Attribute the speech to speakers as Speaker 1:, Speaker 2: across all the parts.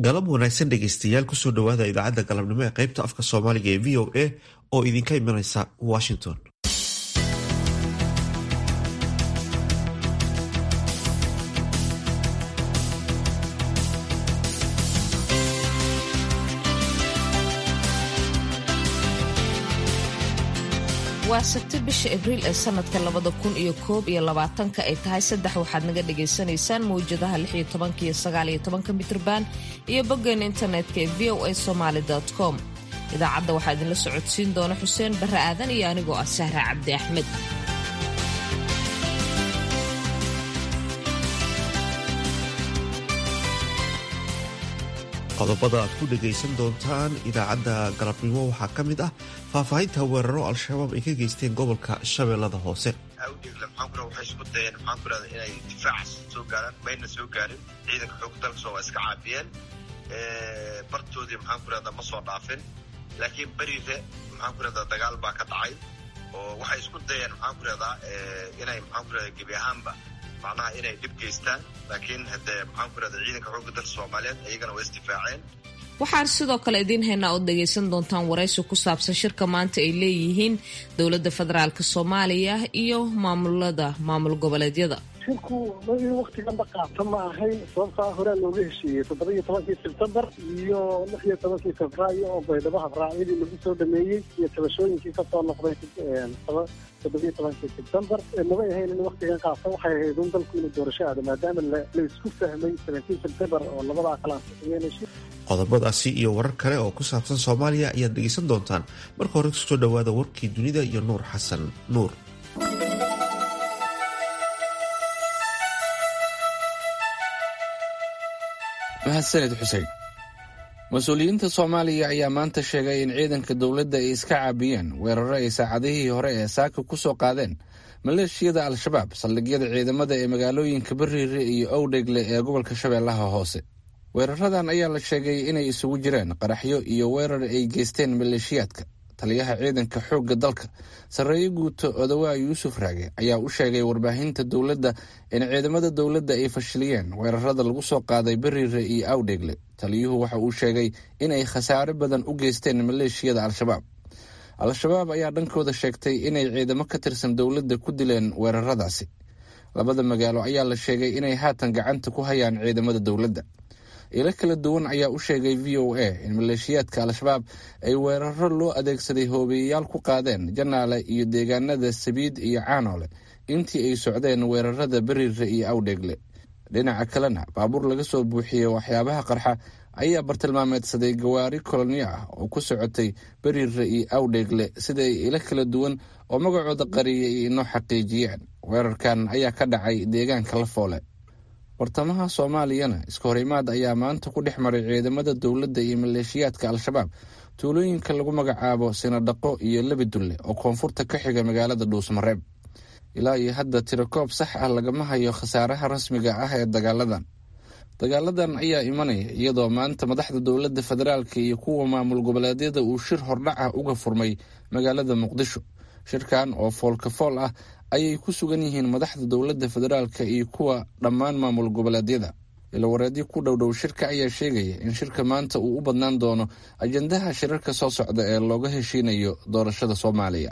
Speaker 1: galab wanaagsan dhegaystayaal kusoo dhowaada idaacadda galabnimo ee qaybta afka soomaaliga ee v o a oo idinka imanaysa washington
Speaker 2: waa sabti bisha abriil ee sanadka labada kun iyo koob iyo labaatanka ay tahay saddex waxaad naga dhagaysanaysaan mawjadaha lix iyo tobanka iyo sagaal iyo tobanka mitrban iyo boggeena internetka ee v o a somaali com idaacadda waxaa idinla socodsiin doona xuseen barre aadan iyo anigoo ah sahra cabdi axmed
Speaker 1: qodobada aad ku dhagaysan doontaan idaacadda galabnimo waxaa ka mid ah faahfaahinta weeraro al-shabaab ay ka geysteen gobolka shabeellada hoose
Speaker 3: awdheegle maxaanku waxay isku dayeen maxaan ku rahda inay difaacaas soo gaaraan mayna soo gaarin ciidanka xoogga dalka soo waa iska caabiyeen bartoodii maxaan ku rahda ma soo dhaafin laakiin berife maxaan ku rahdaa dagaal baa ka dhacay oo waxay isku dayeen maxaan ku rahdaa inay maxaan ku rahda gebi ahaanba macnaha inay dhib geystaan laakiin haddee maxaan ku rahda ciidanka xoogga dalka soomaaliyeed iyagana waa isdifaaceen
Speaker 2: waxaan sidoo kale idiin haynaa ood dhagaysan doontaan waraysi ku saabsan shirka maanta ay leeyihiin dowladda federaalk soomaaliya iyo maamulada maamul goboleedyada
Speaker 4: shirku in waktiganba qaata ma ahayn sababtaa horaa looga heshiiyey toddoba iyo tobankii sebtembar iyo lix iyo tobankii febraayo oo baydhabo habraacyadii lagu soo dhameeyey iyo tabashooyinkii kasoo noqday toddobiyo tobankii sebtembar mabay ahayn in waktigan qaata waxay ahayd un dalku inuu doorasho aado maadaama la isku fahmay seventeen sebtembar oo labadaa kala ansixiyeen
Speaker 1: qodobadaasi iyo warar kale oo ku saabsan soomaaliya ayaad dhegaysan doontaan marka hore kusoo dhowaada warkii dunida iyo nuur xasan nuur
Speaker 5: mahadsaned xuseen mas-uuliyiinta soomaaliya ayaa maanta sheegay in ciidanka dowladda ay iska caabiyeen weeraro ay saacadihii hore ee saaka ku soo qaadeen maleeshiyada al-shabaab saldhigyada ciidamada ee magaalooyinka bariire iyo owdhegle ee gobolka shabeellaha hoose weeraradan ayaa la sheegay inay isugu jireen qaraxyo iyo weerar ay geysteen maleeshiyaadka taliyaha ciidanka xoogga dalka sarreeye guuto odawaa yuusuf raage ayaa u sheegay warbaahinta dowladda in ciidamada dowladda ay fashiliyeen weerarada lagu soo qaaday beriire iyo awdhegle taliyuhu waxa uu sheegay inay khasaare badan u geysteen maleeshiyada al-shabaab al-shabaab ayaa dhankooda sheegtay inay ciidamo ka tirsan dowladda ku dileen weeraradaasi labada magaalo ayaa la sheegay inay haatan gacanta ku hayaan ciidamada dowladda ilo kala duwan ayaa u sheegay v o a in maleeshiyaadka al-shabaab ay weeraro loo adeegsaday hoobiyeyaal ku qaadeen janaale iyo deegaanada sabiid iyo caanoole intii ay socdeen weerarada beriire iyo awdheegle dhinaca kalena baabuur laga soo buuxiyey waxyaabaha qarxa ayaa bartilmaameedsaday gawaari kolonyo ah oo ku socotay beriire iyo awdheegle sida ay ilo kala duwan oo magacooda qariyay inoo xaqiijiyeen weerarkan ayaa ka dhacay deegaanka lafoole bartamaha soomaaliyana iska horimaad ayaa maanta ku dhex maray ciidamada dowladda iyo maleeshiyaadka al-shabaab tuulooyinka lagu magacaabo sinadhaqo iyo lebidulle oo koonfurta ka xiga magaalada dhuusmareeb ilaa iyo hadda tirakoob sax ah lagama hayo khasaaraha rasmiga ah ee dagaaladan dagaaladan ayaa imanaya iyadoo maanta madaxda dowladda federaalka iyo kuwa maamul goboleedyada uu shir hordhac ah uga furmay magaalada muqdisho shirkan oo foolkafool ah ayay ku sugan yihiin madaxda dowladda federaalka iyo kuwa dhammaan maamul goboleedyada ilawareedyo ku dhowdhow shirka ayaa sheegaya in shirka maanta uu u badnaan doono ajandaha shirarka soo socda ee looga heshiinayo doorashada soomaaliya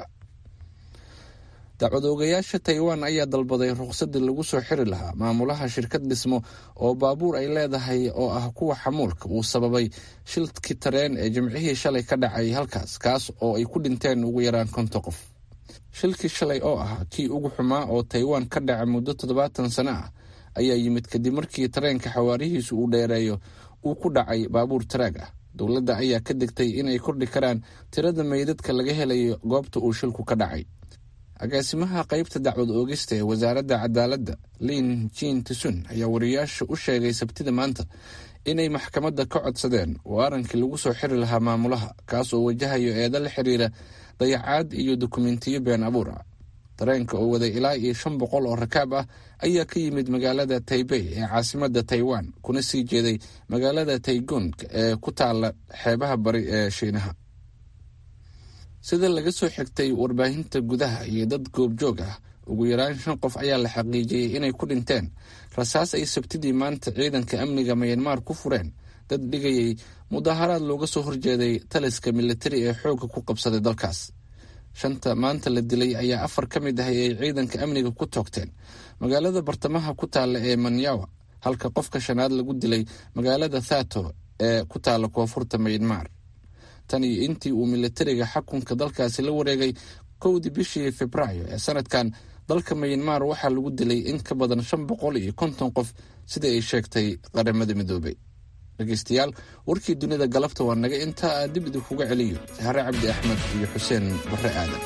Speaker 5: dacwad oogayaasha taiwan ayaa dalbaday ruqsadii lagu soo xiri lahaa maamulaha shirkad dhismo oo baabuur ay leedahay oo ah kuwa xamuulka uu sababay shilkii tareen ee jimcihii shalay ka dhacay halkaas kaas oo ay ku dhinteen ugu yaraan konton qof shilkii shalay oo ah kii ugu xumaa oo taiwan ka dhaca muddo toddobaatan sano ah ayaa yimid kadib markii tareenka xawaarihiisu uu dheereeyo uu ku dhacay baabuur taraag ah dowladda ayaa ka degtay inay kordhi karaan tirada meydadka laga helayo goobta uu shilku ka dhacay agaasimaha qaybta dacwad oogista ee wasaaradda cadaaladda lin jin tisun ayaa wariyaasha u sheegay sabtida maanta inay maxkamadda ka codsadeen waarankii lagu soo xiri lahaa maamulaha kaas oo wajahayo eeda la xiriira dayacaad iyo dokumentiyo been abuur ah tareenka oo waday ilaa iyo shan boqol oo rakaab ah ayaa ka yimid magaalada taibey ee caasimadda taiwan kuna sii jeeday magaalada taigung ee ku taala xeebaha bari ee shiinaha sida laga soo xigtay warbaahinta gudaha iyo dad goobjoog ah ugu yaraan shan qof ayaa la xaqiijiyey inay ku dhinteen rasaas ay sabtidii maanta ciidanka amniga mayanmar ku fureen dad dhigayay mudaharaad looga soo horjeeday taliska militari ee xoogga ku qabsaday dalkaas shanta maanta la dilay ayaa afar ka mid ah ay ciidanka amniga ku toogteen magaalada bartamaha ku taalla ee manyawa halka qofka shanaad lagu dilay magaalada thato ee ku taalla koonfurta maynmar tan iyo intii uu militariga xakunka dalkaasi la wareegay kowdii bishii februaayo ee sanadkan dalka maynmar waxaa lagu dilay in ka badan shan boqol iyo konton qof sida ay sheegtay qaramada midoobay dhegeystayaal warkii dunida galabta waa naga intaa aan dib idinkuga celiyo sahre cabdi axmed iyo xuseen barre aadan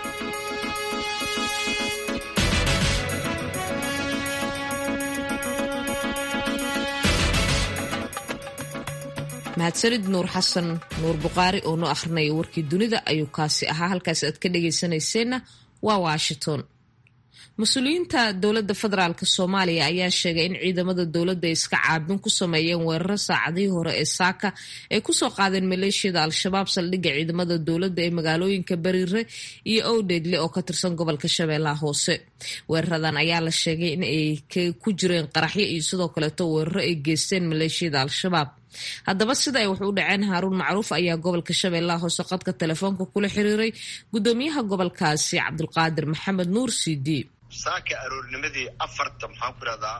Speaker 2: mahadsanid nuur xasan nuur buqaari oo noo akhrinaya warkii dunida ayuu kaasi ahaa halkaas aad ka dhagaysanayseena waa washington mas-uuliyiinta dowladda federaalk soomaaliya ayaa sheegay in ciidamada dowladda ay iska caabin ku sameeyeen weeraro saacadihii hore ee saaka ay kusoo qaadeen maleeshiyada al-shabaab saldhigga ciidamada dowladda ee magaalooyinka bariire iyo owdheedle oo ka tirsan gobolka shabeellaha hoose weeraradan ayaa la sheegay in ay ku jireen qaraxyo iyo sidoo kaleeto weeraro ay geysteen maleeshiyada al-shabaab haddaba sida ay wax u dhaceen haaruun macruuf ayaa gobolka shabeellaha hoose qadka telefoonka kula xiriiray guddoomiyaha gobolkaasi cabdulqaadir maxamed nuur cd
Speaker 3: saaka aroornimadii afarta maxaan ku ihahdaa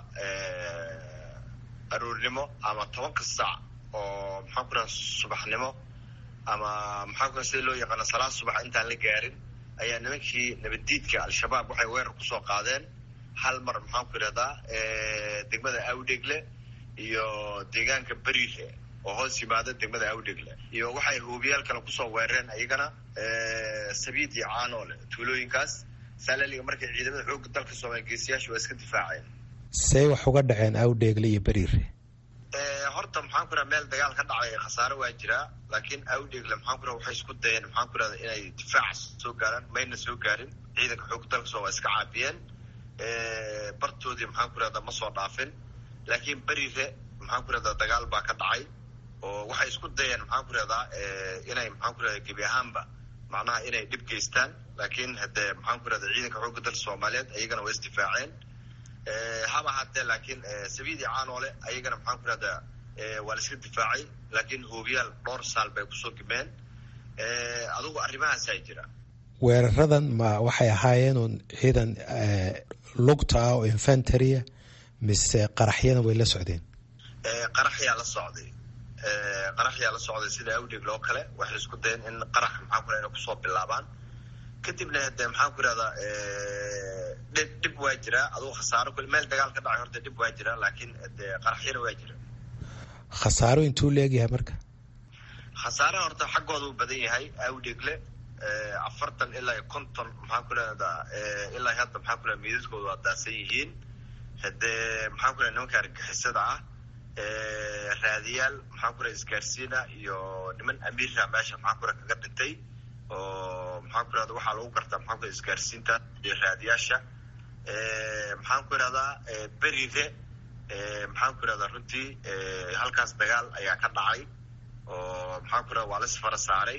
Speaker 3: aroornimo ama tobanka saac oo maxaan ku ihahda subaxnimo ama maxaan ku sida loo yaqaano salaad subax intaan la gaarin ayaa nimankii nabaddiidka al-shabaab waxay weerar kusoo qaadeen hal mar maxaan ku ihahdaa degmada awdhegle iyo deegaanka beriire oo hoos yimaada degmada awdhegle iyo waxay hoobiyaal kale kusoo weerareen iyagana sabiid iyo caanoole tuulooyinkaas salaliga markay ciidamada xoogga dalka soomaaliya geesiyaasha waa iska difaaceen
Speaker 6: see wax uga dhaceen awdheegle iyo beriire
Speaker 3: horta maxaan ku raha meel dagaal ka dhacay khasaare waa jiraa laakiin awdheegle maxaan ku raha waxay isku dayeen maxaan ku rahda inay difaac soo gaaraan mayna soo gaarin ciidanka xoogga dalka soo waa iska caabiyeen bartoodii maxaan ku rahda ma soo dhaafin laakiin beriire maxaan ku rahdaa dagaal baa ka dhacay oo waxay isku dayeen maxaan ku rahdaa inay maxaan ku rahda gebi ahaanba macnaha inay dhib geystaan laakiin hadee maxaan ku rahda ciidanka xoogga dalka soomaaliyeed ayagana waa isdifaaceen haba haddee laakiin sabiidi caanoole ayagana maxaan ku rahdaa waa la iska difaacay laakiin hoobiyaal dhowr saal bay kusoo gimeen adugu arrimahaasaa jira
Speaker 6: weeraradan ma waxay ahaayeen uun ciidan lugta ah oo infantarya mise qaraxyana way la socdeen
Speaker 3: qaraxyaa la socday qaraxyaa la socday sida awdheegle oo kale waxay isku dayeen in qarax maxaan ku raha inay kusoo bilaabaan kadibna hade maxaan ku irahdaa dhib dhib waa jiraa adugu khasaaro meel dagaal ka dhacay horta dhib waa jiraa laakiin de qaraxyana waa jira
Speaker 6: khasaaro intuu leegyahay marka
Speaker 3: khasaaraha horta xaggooda uu badan yahay awdheegle afartan ilaa iyo konton maxaan ku irahdaa ilaa hadda maxaan ku irahda miidaskooda waa daasan yihiin hadee maxaan ku raha nimanka argixisada ah raadiyaal maxaan ku raha isgaarsiina iyo niman amiira meesha maxaan ku raha kaga dhintay oo maxaan ku irahda waxaa lagu gartaa maxaan ku isgaarsiinta iyo raadiyaasha maxaan ku irahdaa beriire maxaan ku irahdaa runtii halkaas dagaal ayaa ka dhacay oo maxaan ku irahda waa las fara saaray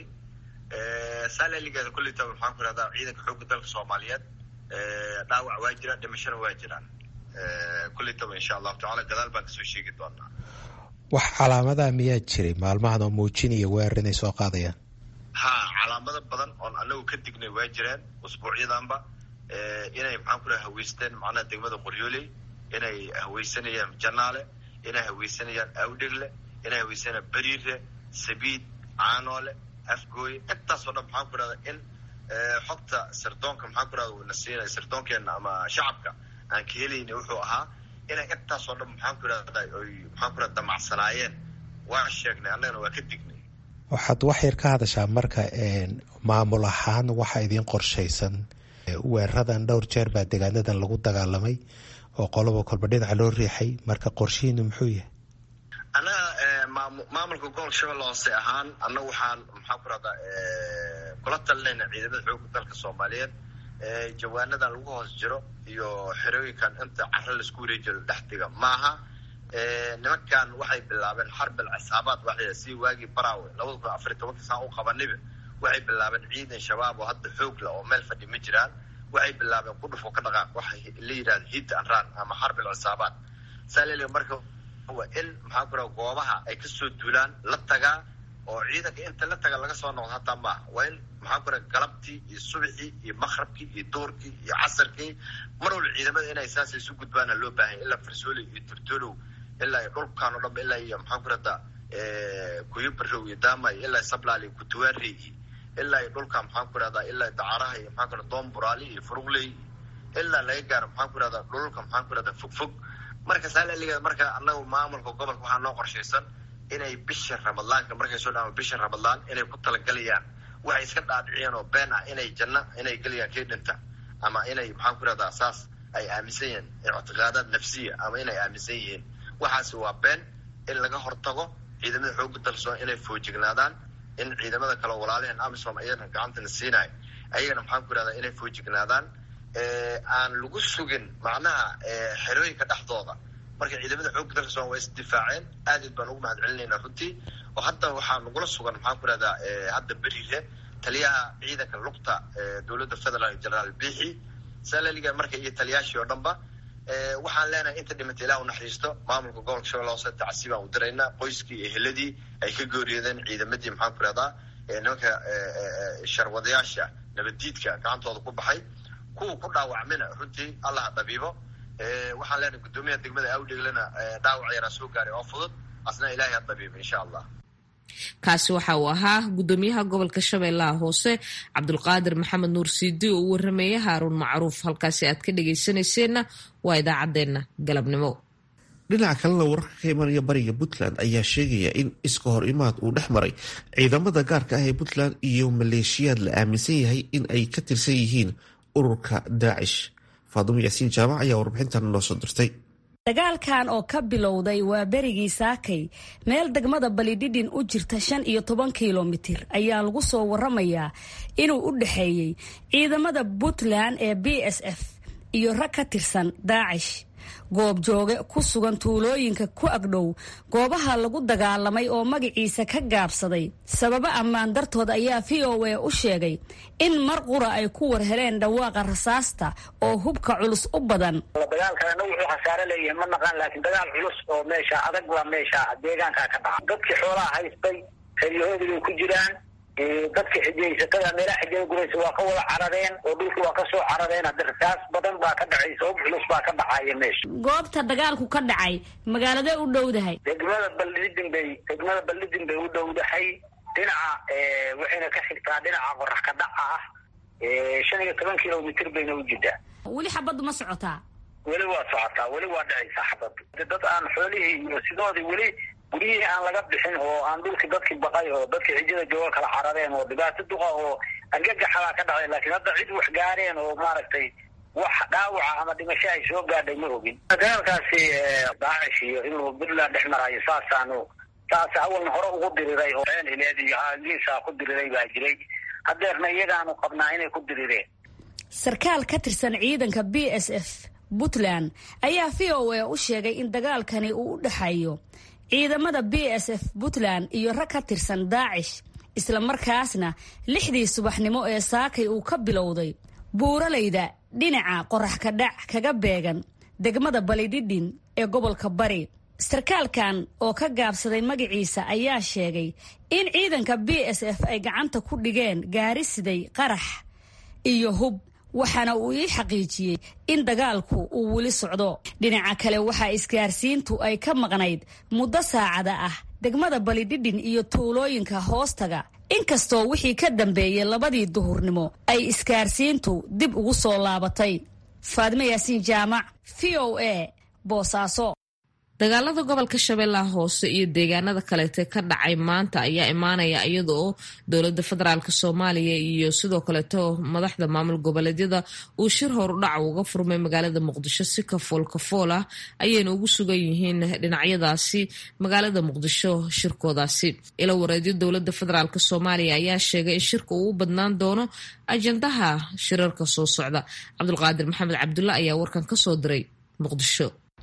Speaker 3: salaligeeda kulleytaba maxaan ku irahdaa ciidanka xoogga dalka soomaaliyeed dhaawac waa jira dhimashana waa jiraan kulleytaba insha allahu tacala gadaal baan kasoo sheegi doonaa
Speaker 6: wax calaamadaha miyaa jiray maalmahan oo muujinaya weerar inay soo qaadayaan
Speaker 3: ha calaamado badan oon anagu ka dignay waa jireen usbuucyadanba inay maxaan ku raha haweysteen macnaha degmada qoryooley inay haweysanayaan janaale inay haweysanayaan awdhegle inay haweysanayaan beriire sabiid caanoole afgooye intaasoo dhan maxaan ku rahda in xogta sirdoonka maxaan ku rahda uuna siinaya sirdoonkeena ama shacabka aan ka helayna wuxuu ahaa inay intaasoo dhan maxaan ku irahda oy maxaan ku rahda damacsanaayeen waa sheegnay annagana waa ka dignay
Speaker 6: waxaad wax yar ka hadashaa marka maamul ahaan waxaa idiin qorshaysan weeraradan dhowr jeer baa degaanadan lagu dagaalamay oo qoloba kolba dhinaca loo riixay marka qorshihiinu muxuu yahay
Speaker 3: annaga maamulka gobolka shabeelle hoose ahaan annaga waxaan maxaan ku rahdaa kula talinayna ciidamada xoogga dalka soomaaliyeed jawaanadan lagu hoos jiro iyo xerooyinkan inta caro laisku wareejiro dhexdiga maaha nimankan waxay bilaabeen xarbil cisaabaad waxay si waagii baraawe labada kun afariy tobanka saan u qabaniba waxay bilaabeen ciidan shabaab oo hadda xoog la oo meel fadhi ma jiraan waxay bilaabeen qudhuf oo ka dhaqaaq waxay la yidhahda hit and run ama xarbil cisaabaad saa lele marka waa in maxaan ku raha goobaha ay kasoo duulaan la tagaa oo ciidanka inta la taga laga soo noqdo hataa maaha waa in maxaan ku raha galabtii iyo subaxii iyo makrabkii iyo duurkii iyo casarkii mar walba ciidamada inay saas isu gudbaana loo baahanya ilaa farsooli iyo turtolow ilaa dhulkan o dhanba ilaa iyo maxaan ku rahda kuyubarow iyo daamay ilaa sablaal iyo kutuwaarey iyo ilaa iyo dhulka maxaan ku rahdaa ilaa dacaraha iyo maxaan ku rahda doonburaali iyo furugley ilaa laga gaaro maxaan ku rahdaa dhulka maxaan ku rahdaa fogfog marka saalaligeeda marka anagu maamulka gobolka waxaa noo qorshaysan inay bisha ramadaanka markay soo dhaama bisha ramadaan inay ku talagalayaan waxay iska dhaadhiciyeen oo been ah inay janno inay gelayaan kii dhinta ama inay maxaan ku rahdaa saas ay aaminsan yihiin ictiqaadaad nafsiya ama inay aaminsan yihiin waxaasi waa been in laga hortago ciidamada xooga dalsoon inay foojignaadaan in ciidamada kale walaalaheen amisom ayagana gacantana siinayo ayagana maxaan ku rahdaa inay foojignaadaan aan lagu sugin macnaha xerooyinka dhexdooda marka ciidamada xooga dalka somal waa isdifaaceen aad aad baan ugu mahad celinayna runtii oo hadda waxaa nagula sugan maxaan ku rahdaa hadda berire taliyaha ciidanka lugta dowladda federaalk generaal bixi salaliga marka iyo taliyaashii oo dhanba waxaan leenahay inta dhimata ilah u naxariisto maamulka gobolka shabeelle hoose tacsi baan u diraynaa qoyskii iyo heladii ay ka geeriyoodeen ciidamadii maxaan ku rahdaa nimanka sharwadayaasha nabaddiidka gacantooda ku baxay kuwa ku dhaawacmina runtii allah dhabiibo waxaan leenahay guddoomiyaha degmada awdheglena dhaawac yaraa soo gaaray oo fudud asna ilahay ha dhabiibo insha allah
Speaker 2: kaasi waxa uu ahaa guddoomiyaha gobolka shabeellaha hoose cabdulqaadir maxamed nuur siidi oo u warramaya haaruun macruuf halkaasi aad ka dhegaysanayseena waa idaacaddeenna galabnimo
Speaker 1: dhinaca kalena wararka ka imanaya bariga puntland ayaa sheegaya in iska hor imaad uu dhex maray ciidamada gaarka ah ee puntland iyo maleeshiyaad la aaminsan yahay in ay ka tirsan yihiin ururka daacish faadumo yaasiin jaamac ayaa warbixintan noo soo dirtay
Speaker 7: dagaalkan oo ka bilowday waa berigii saakay meel degmada balidhidhin u jirta shan iyo toban kilomitir ayaa lagu soo waramayaa inuu u dhexeeyey ciidamada puntland ee b s f iyo rag ka tirsan daacish goobjooge ku sugan tuulooyinka ku agdhow goobaha lagu dagaalamay oo magaciisa ka gaabsaday sababo ammaan dartood ayaa v o a u sheegay in mar qura ay ku war heleen dhawaaqa rasaasta oo hubka culus u badan
Speaker 8: dagaalkana wuxuu khasaare leeyahay ma naqaan laakiin dagaal culus oo meesha adag waa meesha deegaanka ka dhaca dadkii xoolaha haystay xeryahoodii bay ku jiraan dadka xijaysatada meelaha xijada guraysa waa ka wada carareen oo dhulki waa ka soo carareen hadda rasaas badan baa ka dhacaysa hub culus baa ka dhacaya meesha
Speaker 7: goobta dagaalku ka dhacay magaaladee u dhowdahay
Speaker 8: degmada baldhidin bay degmada baldhidin bay u dhowdahay dhinaca waxayna ka xigtaa dhinaca qorax ka dhaca ah shan iyo toban kilomitr bayna u jidaa
Speaker 7: weli xabaddu ma socotaa
Speaker 8: weli waa socotaa weli waa dhacaysaa xabaddu dad aan xoolihii iyo sidoodii weli guryihii aan laga bixin oo aan dhulkii dadkii baqay oo dadkii xijada jooga kala carareen oo dhibaato duqa oo argagaxabaa ka dhacay laakiin hadda cid wax gaareen oo maaragtay wax dhaawaca ama dhimasho ay soo gaadhay ma ogin dagaalkaasi daacish iyo inuu puntland dhex marayo saasaanu saas awalna hore ugu diriray oo ileed iyo geesaa ku diriray baa jiray hadeerna iyagaanu qabnaa inay ku dirireen
Speaker 7: sarkaal ka tirsan ciidanka b s f puntland ayaa v o a u sheegay in dagaalkani uu u dhexeeyo ciidamada b s f puntland iyo rag ka tirsan daacish isla markaasna lixdii subaxnimo ee saakay uu ka bilowday buuralayda dhinaca qorax ka dhac kaga beegan degmada balidhidhin ee gobolka bari sarkaalkan oo ka gaabsaday magaciisa ayaa sheegay in ciidanka b s f ay gacanta ku dhigeen gaari siday qarax iyo hub waxaana uu ii xaqiijiyey in dagaalku uu weli socdo dhinaca kale waxaa isgaarsiintu ay ka maqnayd muddo saacada ah degmada balidhidhin iyo tuulooyinka hoostaga inkastoo wixii ka dambeeyey labadii duhurnimo ay isgaarsiintu dib ugu soo laabatay faadime yaasiin jaamac v o a boosaaso
Speaker 2: dagaalada gobolka shabeellaha hoose iyo deegaanada kaleete ka dhacay maanta ayaa imaanaya iyada oo dowlada federaalk soomaaliya iyo sidoo kaleeto madaxda maamul goboleedyada uu shir horudhac uga furmay magaalada muqdisho si kafool kafool ah ayayna ugu sugan yihiin dhinacyadaasi magaalada muqdisho shirkoodaasi ila wareedyo dowlada federaalk soomaaliya ayaa sheegay in shirka uu u badnaan doono ajandaha shirarka soo socda cabdulqaadir maxamed cabdulla ayaa warkan kasoo diray muqdisho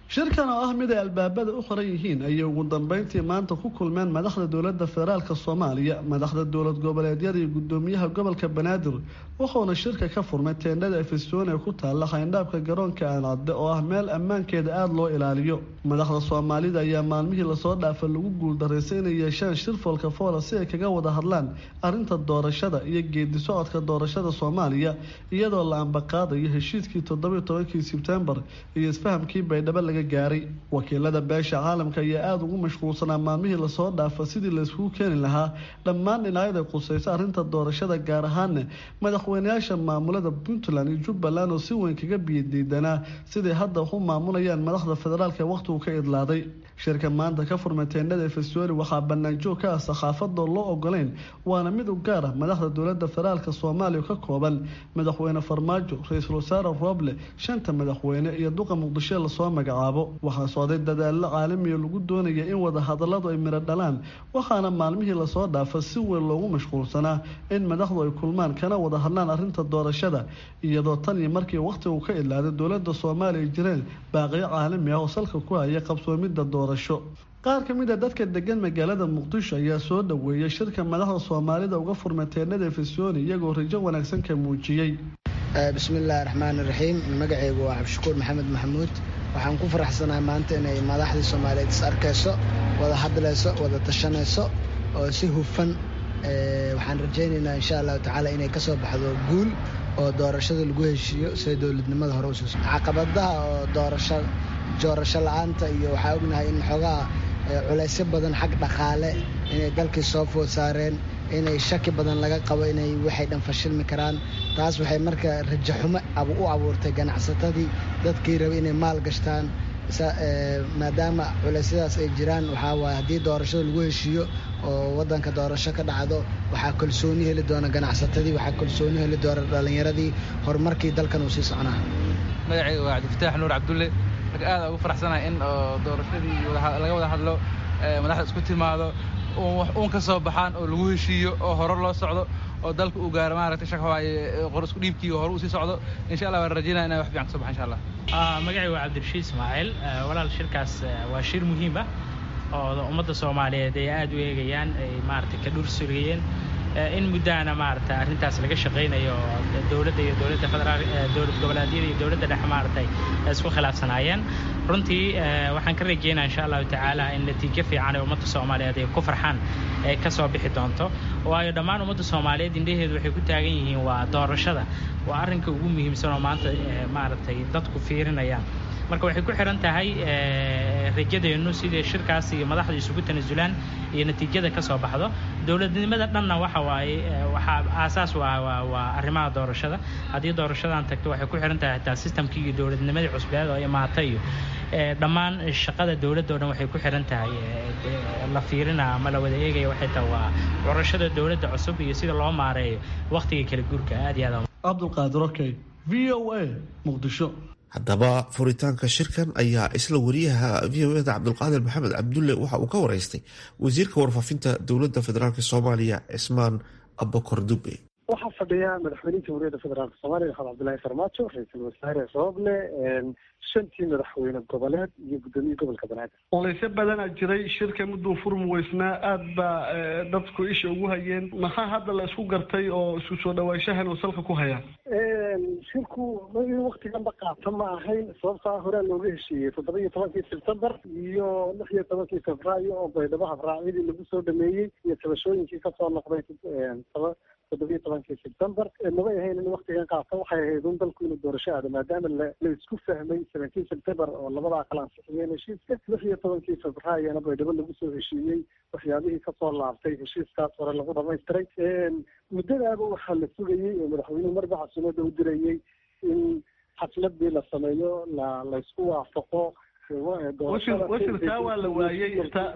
Speaker 9: shirkan oo ah mid ay albaabada u qoran yihiin ayay ugu dambeyntii maanta ku kulmeen madaxda dowladda federaalk soomaaliya madaxda dowlad goboleedyada iyo gudoomiyaha gobolka banaadir wuxuuna shirka ka furmay teendhada efesoon ee ku taalla xayndhaabka garoonka aancadde oo ah meel ammaankeeda aada loo ilaaliyo madaxda soomaalida ayaa maalmihii lasoo dhaafa lagu guuldarraysay inay yeeshaan shir foolka foola si ay kaga wada hadlaan arrinta doorashada iyo geedi socodka doorashada soomaaliya iyadoo la ambaqaadayo heshiiskii toddobiyo tobankii sebtembar iyo isfahamkii baydhabo laga gaaray wakiilada beesha caalamka ayaa aada ugu mashquulsanaa maalmihii lasoo dhaafa sidii layskugu keeni lahaa dhammaan dhinacyada qusaysa arrinta doorashada gaar ahaana madaxweyneyaasha maamulada puntland iyo jubbaland oo si weyn kaga biyadiidanaa siday hadda u maamulayaan madaxda federaalk ee wakhtigu ka idlaaday shirka maanta ka furmay teendhada efesori waxaa banaanjoog ka ah sakhaafadoo loo ogolayn waana mid u gaar ah madaxda dowlada federaalk soomaaliya ka kooban madaxweyne farmaajo ra-iisul wasaare roble shanta madaxweyne iyo duqa muqdisho lasoo magacaabo waxaa socday dadaallo caalamiya lagu doonaya in wada hadalladu ay miro dhalaan waxaana maalmihii lasoo dhaafa si weyn loogu mashquulsanaa in madaxdu ay kulmaan kana wada hadlaan arrinta doorashada iyadoo tan iyo markii wakhtigu ka idlaaday dowlada soomaaliya jireen baaqiyo caalami ah oo salka ku haya qabsoomidda doorasho qaar ka mid a dadka degan magaalada muqdisho ayaa soo dhaweeyay shirka madaxda soomaalida uga furmay teennada efesoni iyagoo rajo wanaagsan ka muujiyey
Speaker 10: bismillaahi raxmaani raxiim magacaygu waa cabdishakuur maxamed maxamuud waxaan ku faraxsanahay maanta inay madaxdii soomaaliyeed is arkayso wada hadlayso wada tashanayso oo si hufan waxaan rajaynaynaa insha allahu tacaala inay kasoo baxdo guul oo doorashada lagu heshiiyo siday dowladnimada hore usuuso caqabadaha oo doorasho doorasho la-aanta iyo waxaa ognahay in xoogaha culaysyo badan xag dhaqaale inay dalkii soo food saareen inay shaki badan laga qabo inay waxay dhan fashilmi karaan taas waxay marka rajaxumo u abuurtay ganacsatadii dadkii raba inay maal gashtaan maadaama culeysyadaas ay jiraan waxaa waay haddii doorashada lagu heshiiyo oo wadanka doorasho ka dhacdo waxaa kalsooni heli doona ganacsatadii waxaa kalsooni heli doona dhallinyaradii horumarkii dalkan uu sii soconaa
Speaker 11: magacayga waa cabdifataax nuur cabdulle marka aada ugu faraxsanahay in doorashadii laga wada hadlo madaxda isku timaado uun ka soo baxaan oo lagu heshiiyo oo hore loo socdo oo dalka uu gaaro maaragtay shaq waaye qor isku dhiibkii hore uu sii socdo insha allah waan rajaynaya inay wax fiican ka soo baxan insha allah
Speaker 12: magacayga waa cabdirashiid ismaaciil walaal shirkaas waa shir muhiim ah oo ummadda soomaaliyeed ay aada u eegayaan ay maaragtay ka dhur surgayeen in muddaana maaragtay arrintaas laga shaqaynayo dowladda iyo dowladda federaal dowlad goboleedyada iyo dowladda dhexe maaragtay isku khilaafsanaayeen runtii waxaan ka rajeynaa insha allahu tacaala in natiijo fiican ee ummadda soomaaliyeed ay ku farxaan ay ka soo bixi doonto waayo dhammaan ummadda soomaaliyeed indhaheedu waxay ku taagan yihiin waa doorashada waa arrinka ugu muhiimsan oo maanta maaragtay dadku fiirinayaan marka waxay ku xiran tahay rajadeennu sidai shirkaas iyo madaxda isugu tanasulaan iyo natiijada ka soo baxdo dowladnimada dhanna waxa waaye waxaa aasaas u ah waa arrimaha doorashada haddii doorashadan tagto waxay ku xiran tahay hataa sistamkii iyo dowladnimadii cusbeed oo imaata iyo dhammaan shaqada dowladda o dhan waxay ku xiran tahay la fiirina ama la wada eegaya waxay tahay waa curashada dowladda cusub iyo sida loo maareeyo wakhtiga kala guurka aad iyo aad
Speaker 9: cabdulqaadir okey v o a muqdisho
Speaker 1: haddaba furitaanka shirkan ayaa isla wariyaha v o eda cabdulqaadir maxamed cabdulle waxa uu ka wareystay wasiirka warfaafinta dowladda federaalk soomaaliya cismaan abakor dube
Speaker 4: waxaa fadhiya madaxweynihii jamhuuriyadda federaalk soomaaliya maxamed cabdillaahi farmaajo ra-iisul wasaare rooble shantii madaxweyne goboleed iyo guddoomiye gobolka banaadir
Speaker 9: olaysyo badanaa jiray shirka mudduu furmi weysnaa aad baa dadku isha ugu hayeen maxaa hadda la isku gartay oo isku soo dhawaanshahan uu salka ku hayaa
Speaker 4: shirku in waktiganba qaata ma ahayn sababtaa horaa looga heshiiyey toddoba iyo tobankii sebtembar iyo lix iyo tobankii febraayo oo baydhabo habraacyadii lagu soo dhameeyey iyo tabashooyinkii kasoo noqday toddoba iyo tobankii sebtembar mabay ahayn in waktigan qaata waxay ahayd un dalku inuu doorasho aado maadaama la isku fahmay seventeen september oo labadaa kala ansixiyeen heshiiska lix iyo tobankii febraayona baydhabo lagu soo heshiiyey waxyaabihii kasoo laabtay heshiiskaas hore lagu dhamaystiray muddadaaba waxaa la sugayey oo madaxweynuhu marba casuumada u dirayey in xafladii la sameeyo la laysku waafaqo
Speaker 9: washir taa waa la waayey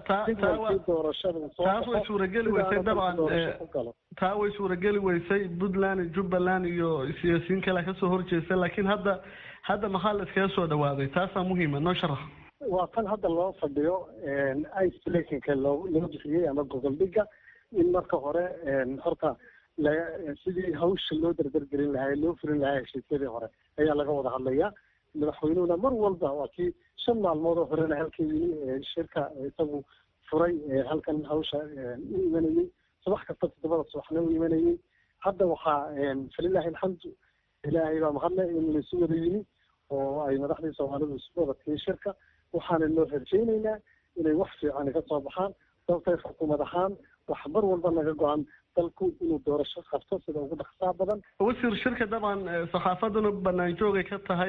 Speaker 9: taas way suurageli weysay dabcan taa way suurageli weysay puntland jubbaland iyo siyaasiyiin kale kasoo horjeesta laakiin hadda hadda maxaa la iskaga soo dhawaaday taasaa muhiima noo sharax
Speaker 4: waa tan hadda loo fadhiyo isolationka loo loo bixiyey ama gogol dhiga in marka hore horta la sidii hawsha loo dardargelin lahaa loo fulin lahaa heshiisyadii hore ayaa laga wada hadlayaa madaxweynuhuna mar walba waa kii shan maalmood oo horena halka yimi shirka isagu furay halkan hawsha u imanayey subax kasta toddobada subaxna u imanayey hadda waxaa falilahi alxamdu ilaahay baa mahadle in laisu wada yimi oo ay madaxdii soomaalidu isu wadatay shirka waxaana loo rajaynaynaa inay wax fiican ka soo baxaan sababtay xukuumad ahaan wax mar walba naga go-an dalku inuu doorasho qabto sida ugu dhaqsaa badan
Speaker 9: wasiir shirka dabcan saxaafaduna banaan joogay ka tahay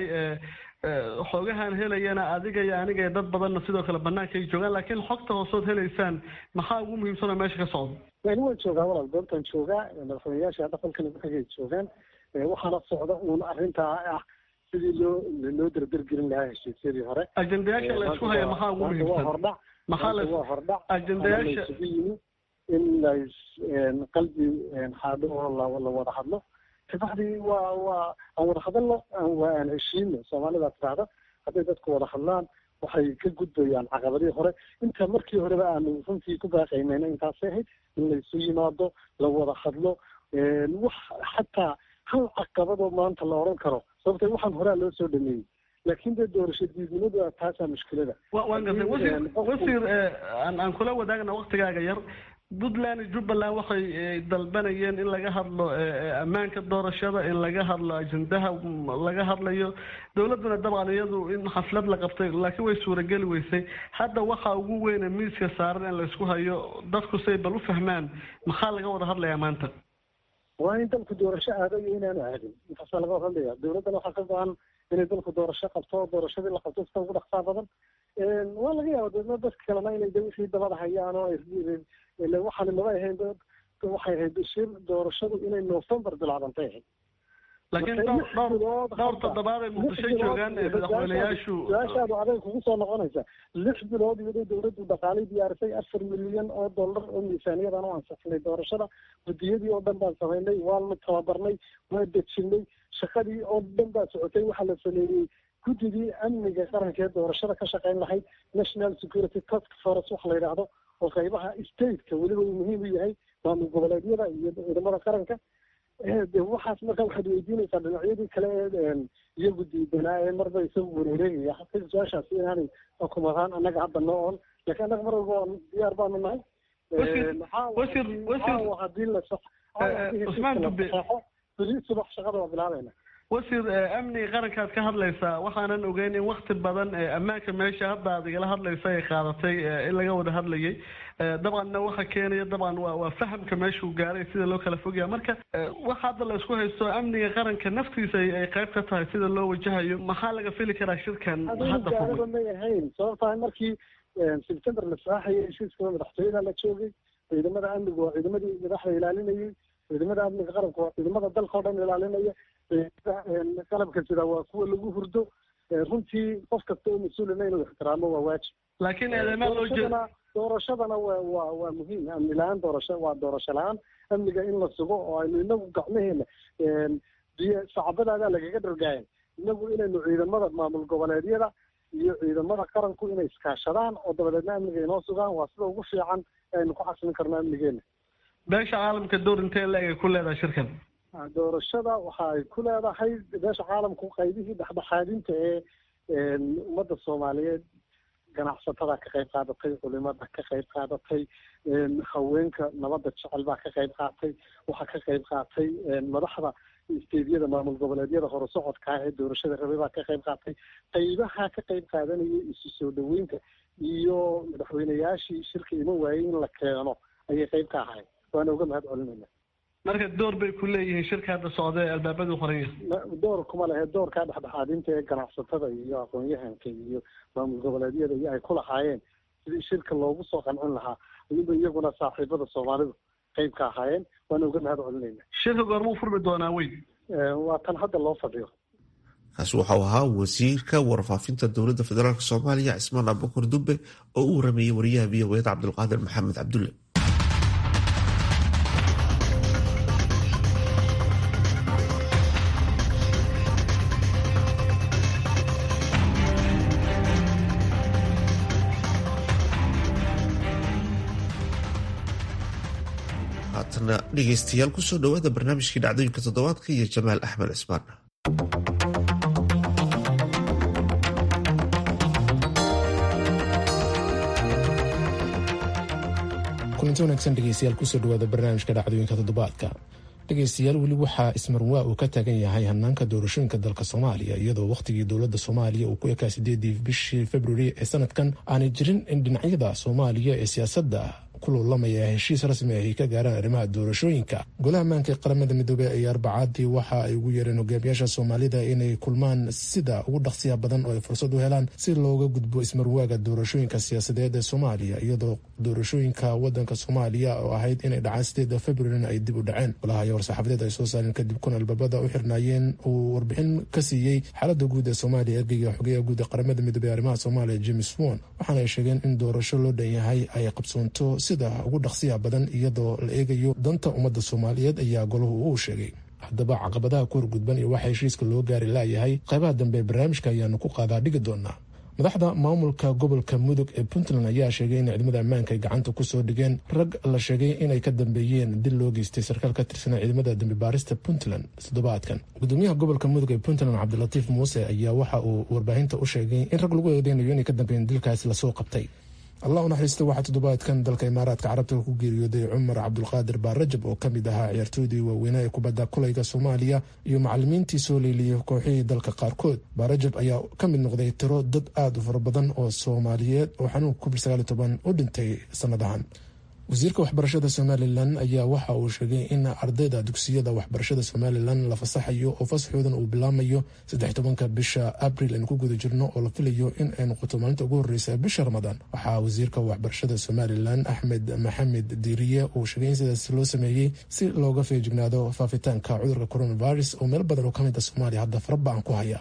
Speaker 9: xoogahan helayana adiga iyo aniga iyo dad badanna sidoo kale banaanka ay joogaan laakiin xogta hoosood helaysaan maxaa ugu muhiimsanoo meesha ka socda
Speaker 4: wani waan joogaa walaal goobtaan joogaa madaxweyneyaasha dhaqankana waxay joogaan waxaana socda uun arrintaa ah sidii loo loo derdergelin lahaa heshiisyadii hore
Speaker 9: ajendayaasha la isku haya maxaa ugu
Speaker 4: waa
Speaker 9: muhiimsan
Speaker 4: hordhac
Speaker 9: maxaa la
Speaker 4: waa hordhac
Speaker 9: ajendayaasha
Speaker 4: isugu yimi in lais qalbi xaadho oo la la wada hadlo kabacdii waa waa aan wada hadalno waa aan heshiino soomaalida tirahda hadday dadku wada hadlaan waxay ka gudbayaan caqabadihii hore inta markii horeba aanu runtii ku baaqaynayna intaasay ahayd in laysu yimaado la wada hadlo wax xataa hal caqabadoo maanta la odhan karo sababtay waxaan horaa loo soo dhameeyey laakiin dee doorasho diidnimadu taasaa mushkilada
Speaker 9: wa waan gartay wasiir wasiir aan aan kula wadaagna waktigaaga yar puntland iyo jubbaland waxay dalbanayeen in laga hadlo ammaanka doorashada in laga hadlo ajendaha laga hadlayo dowladduna dabcan iyadu in xaflad la qabtay laakiin way suurageli weysay hadda waxa ugu weyne miiska saaran in laysku hayo dadku say bal u fahmaan maxaa laga wada hadlayaa maanta
Speaker 4: waa in dalku doorasho aado iyo inaanu aadin intaasaa laga wada hadlaya dowladdana waxaa ka go-an inay dalku doorasho qabto oo doorashadii la qabto sida ugu dhaqsaa badan waa laga yaaba deedna dadka kalena inay de wixii dabada hayaan oo ile waxaana maba ahayn waxay ahayd shir doorashadu inay november bilaabantay ahayd
Speaker 9: laakiin dhowr dhowr dhowr toddobaad ay muqdisho joogaan ee madaxweyneyaashu
Speaker 4: su-aashaadu aday kugu soo noqonaysa lix bilood iyadoo dowladdu dhaqaalay diyaarisay afar milyan oo dollar oo miisaaniyadan u ansixinay doorashada guddiyadii oo dhan baan samaynay waanu tababarnay waa dejinay shaqadii oo dhan baa socotay waxaa la sameeyey guddigii amniga qaranka ee doorashada ka shaqayn lahayd national security task force waxa la yidhaahdo oo qaybaha stateka weliba uu muhiim u yahay maamul goboleedyada iyo ciidamada qaranka de waxaas marka waxaad weydiinaysaa dhinacyadii kale ee iyagu diidanaa ee marba isagu wareereegaya xaqiiq su-aashaasi inaanay xukuumadaan annaga hadda noo on laakiin annaga mar walba waan diyaar baanu nahay
Speaker 9: wasiir wasiir
Speaker 4: hadii la
Speaker 9: Usmaan Dube.
Speaker 4: beri subax shaqada waa bilaabayna
Speaker 9: wasiir amniga qarankaad ka hadlaysaa waxaanan ogeyn in wakti badan ammaanka meesha hadda aad igala hadlaysa ay qaadatay in laga wada hadlayay dabcanna waxa keenaya dabcan waa waa fahamka meeshuu gaaray sida loo kala fogaya marka waxa hadda la isku haysto amniga qaranka naftiisa ay ay qayb ka tahay sida loo wajahayo maxaa laga fili karaa shirkan
Speaker 4: adigu
Speaker 9: hadda
Speaker 4: gaalada
Speaker 9: fugay
Speaker 4: may ahayn sababtaa markii september la saaxayay heshiiska madaxtooyada la joogay ciidamada amnigu waa ciidamadii madaxda ilaalinayay ciidamada amniga qaranka waa ciidamada dalka oo dhan ilaalinaya ciidamada qalabka sida waa kuwa lagu hurdo runtii qof kasta oo mas-uulina inuu ixtiraamo waa waajib
Speaker 9: laakiin eedemaa loo jeed
Speaker 4: doorashadana doorashadana waa waa waa muhiim amni la-aan doorasho waa doorasho la-aan amniga in la sugo oo aynu inagu gacmaheena biyo sacabadaadaa lagaga dhargaaya inagu inaynu ciidamada maamul goboleedyada iyo ciidamada qaranku inay iskaashadaan oo dabadeedna amniga inoo sugaan waa sida ugu fiican ee aynu ku xasilin karno amnigeena
Speaker 9: beesha caalamka door intee la-eg ay ku leedahay shirkan
Speaker 4: doorashada waxa ay ku leedahay beesha caalamku qaybihii dhexdhexaadinta ee ummadda soomaaliyeed ganacsatada ka qayb qaadatay culimada ka qayb qaadatay haweenka nabadda jecel baa ka qayb qaatay waxaa ka qayb qaatay madaxda isteedyada maamul goboleedyada horusocodka ah ee doorashada rabay baa ka qayb qaatay qaybaha ka qayb qaadanayay isu soo dhaweynta iyo madaxweyneyaashii shirka iman waayey in la keeno ayay qayb ka ahayn waana uga mahad celinayna
Speaker 9: marka door bay ku leeyihiin shirka hadda socda ee albaabadu qoran yahay
Speaker 4: Ma- door kuma lehe doorkaa dhexdhexaadinta ee ganacsatada iyo aqoon-yahanka iyo maamul goboleedyada iyo ay ku lahaayeen sidii shirka loogu soo qancin lahaa ayuba iyaguna saaxiibada soomaalidu qayb ka ahaayeen waana uga mahad celinayna
Speaker 9: shirka goormuu furmi doonaa weyn
Speaker 4: waa tan hadda loo fadhiyo
Speaker 1: kaasi waxau ahaa wasiirka warfaafinta dowladda federaalk soomaaliya cismaan abubakar dube oo u warameeyey wariyaha v o eda cabdulqaadir maxamed cabdulle haatana dhegeystayaal kusoo dhowaada barnaamijkii dhacdooyinka toddobaadka iyo jamaal axmed cismaan
Speaker 13: kulanti wanaagsan dhegeystayaal kusoo dhawaada barnaamijka dhacdooyinka toddobaadka dhegeystayaal weli waxaa ismarwaa uu ka taagan yahay hanaanka doorashooyinka dalka soomaaliya iyadoo wakhtigii dowladda soomaaliya uu ku ekaa sideedii bishii februari ee sanadkan aanay jirin in dhinacyada soomaaliya ee siyaasadda ku loolamaya heshiis rasmi ahy ka gaaraan arrimaha doorashooyinka golaha ammaanka ee qaramada midoobey ayaa arbacaadii waxa ay ugu yeereen hogaamiyaasha soomaalida inay kulmaan sida ugu dhaqsiya badan oo ay fursad u helaan si looga gudbo ismarwaaga doorashooyinka siyaasadeed ee soomaaliya iyadoo doorashooyinka wadanka soomaaliya oo ahayd inay dhacaan sideeda februarina ay dib u dhaceen golaha ayaa war-saxaafadeed ay soo saareen kadib kun albabada u xirnaayeen uu warbixin ka siiyey xaalada guud ee soomaaliya ergeyga xogeyaha guud ee qaramada midoobey arrimaha soomaaliya james won waxaana ay sheegeen in doorasho loo dhan yahay ay qabsoonto sida ugu dhaqsiya badan iyadoo la eegayo danta ummadda soomaaliyeed ayaa golahu uu sheegay haddaba caqabadaha ku horgudban iyo waxa heshiiska loo gaari laayahay qaybaha dambe ee barnaamijka ayaanu ku qaadaa dhigi doonaa madaxda maamulka gobolka mudug ee puntland ayaa sheegay in ciidamada ammaanka ay gacanta kusoo dhigeen rag la sheegay inay ka dambeeyeen dil loo geystay sarkaal ka tirsanaa ciidamada dambi baarista puntland toddobaadkan gudoomiyaha gobolka mudug ee puntland cabdilatiif muuse ayaa waxa uu warbaahinta u sheegay in rag lagu eedeynayo inay ka dambeeyeen dilkaasi lasoo qabtay allah u naxariista waxaa toddobaadkan dalka imaaraadka carabta ku geeriyooday cumar cabdulqaadir baarajab oo kamid ahaa ciyaartooydii waaweynaa ee kubadda kulayga soomaaliya iyo macalimiintii soo leeliyey kooxihii dalka qaarkood baarajab ayaa ka mid noqday tiro dad aada u fara badan oo soomaaliyeed oo xanuunka covid sagaal iyo toban u dhintay sanadahan wasiirka waxbarashada somalilan ayaa waxa uu sheegay in ardayda dugsiyada waxbarashada somalilan la fasaxayo oo fasaxoodan uu bilaamayo saddex tobanka bisha abril aynu ku guda jirno oo la filayo in ay noqoto maalinta ugu horeysa bisha ramadaan waxaa wasiirka waxbarashada somalilan axmed maxamed diiriye uu sheegay in sidaas loo sameeyey si looga feejignaado faafitaanka cudurka coronavirus oo meel badan oo ka mid a soomaaliya hadda faraba-an ku haya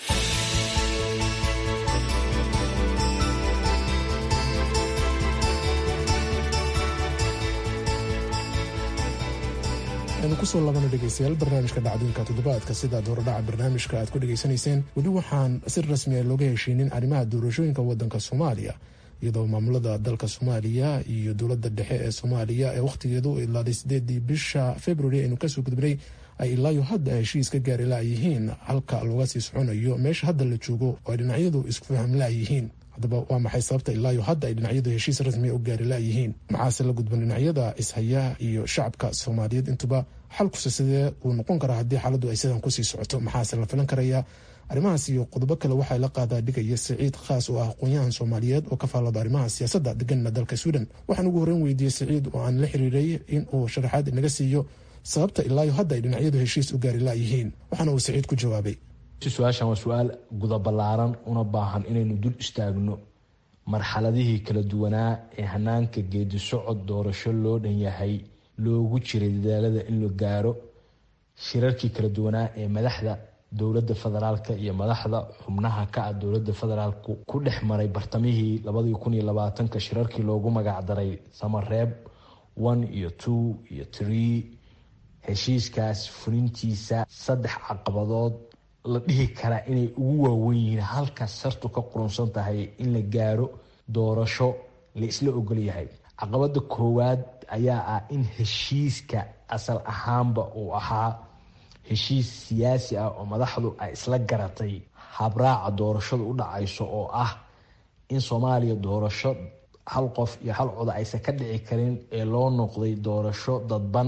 Speaker 13: aynu kusoo labana dhegeystayaal barnaamijka dhacdooyinka toddobaadka sidaad horedhaca barnaamijka aad ku dhegeysanayseen weli waxaan si rasmi a looga heshiinin arrimaha doorashooyinka wadanka soomaaliya iyadoo maamulada dalka soomaaliya iyo dowladda dhexe ee soomaaliya ee wakhtigeedu ilaaday sideedii bisha februari aynu kasoo gudbinay ay ilaayo hadda heshiis ka gaari laayihiin halka looga sii soconayo meesha hadda la joogo oo ay dhinacyadu isku faham laayihiin haddaba waa maxay sababta ilaayo hadda ay dhinacyadu heshiis rasmiya u gaari laayihiin maxaase la gudban dhinacyada ishaya iyo shacabka soomaaliyeed intuba xalkuse sidee uu noqon karaa haddii xaaladdu ay sidan kusii socoto maxaase la filan karayaa arrimahaas iyo qodobo kale waxaa la qaadaa dhigaya siciid khaas oo ah aqoon-yahan soomaaliyeed oo ka faallada arrimaha siyaasadda deganna dalka sweden waxaan ugu horreyn weydiiyey siciid oo aan la xiriiray in uu sharaxaad inaga siiyo sababta ilaayo hadda ay dhinacyadu heshiis u gaari laayihiin waxaana uu siciid ku jawaabay
Speaker 14: su-aashan waa su-aal guda ballaaran una baahan inaynu dul istaagno marxaladihii kala duwanaa ee hanaanka geedi socod doorasho loo dhan yahay loogu jiray dadaalada in la gaaro shirarkii kala duwanaa ee madaxda dowladda federaalka iyo madaxda xubnaha ka ah dowladda federaalku ku dhex maray bartamihii labadii kun iyo labaatanka shirarkii loogu magacdaray samareeb one iyo two iyo tree heshiiskaas fulintiisa saddex caqabadood la dhihi karaa inay ugu waawen yihiin halkaas sartu ka qurunsan tahay in la gaaro doorasho la isla ogol yahay caqabada koowaad ayaa ah in heshiiska asal ahaanba uu ahaa heshiis siyaasi ah oo madaxdu ay isla garatay habraaca doorashadu u dhacayso oo ah in soomaaliya doorasho hal qof iyo hal coda aysan ka dhici karin ee loo noqday doorasho dadban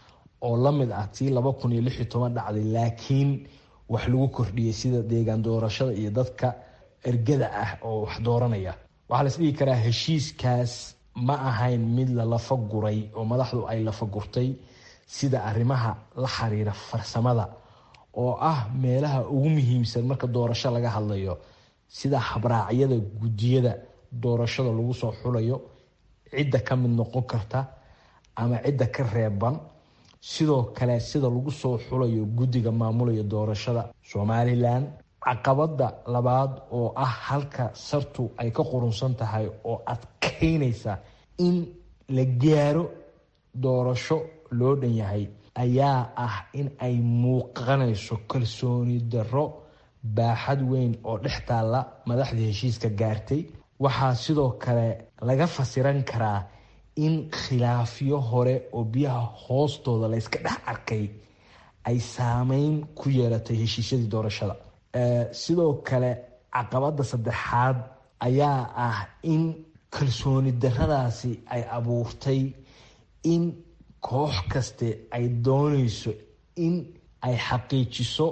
Speaker 14: oo la mid ah tii laba kun iyo lix iyo toban dhacday laakiin wax lagu kordhiyay sida deegaan doorashada iyo dadka ergada ah oo wax dooranaya waxaa las dhihi karaa heshiiskaas ma ahayn mid la lafa guray oo madaxdu ay lafa gurtay sida arrimaha la xiriira farsamada oo ah meelaha ugu muhiimsan marka doorasho laga hadlayo sida habraacyada guddiyada doorashada lagu soo xulayo cidda ka mid noqon karta ama cidda ka reeban sidoo kale sida lagu soo xulayo guddiga maamulaya doorashada somalilan caqabada labaad oo ah halka sartu ay ka qurunsan tahay oo adkeynaysa in la gaaro doorasho loo dhan yahay ayaa ah in ay muuqanayso kalsooni darro baaxad weyn oo dhex taalla madaxda heshiiska gaartay waxaa sidoo kale laga fasiran karaa in khilaafyo hore oo biyaha hoostooda layska dhex arkay ay saameyn ku yeelatay heshiisyadii doorashada sidoo kale caqabada saddexaad ayaa ah in kalsooni darradaasi ay abuurtay in koox kaste ay doonayso in ay xaqiijiso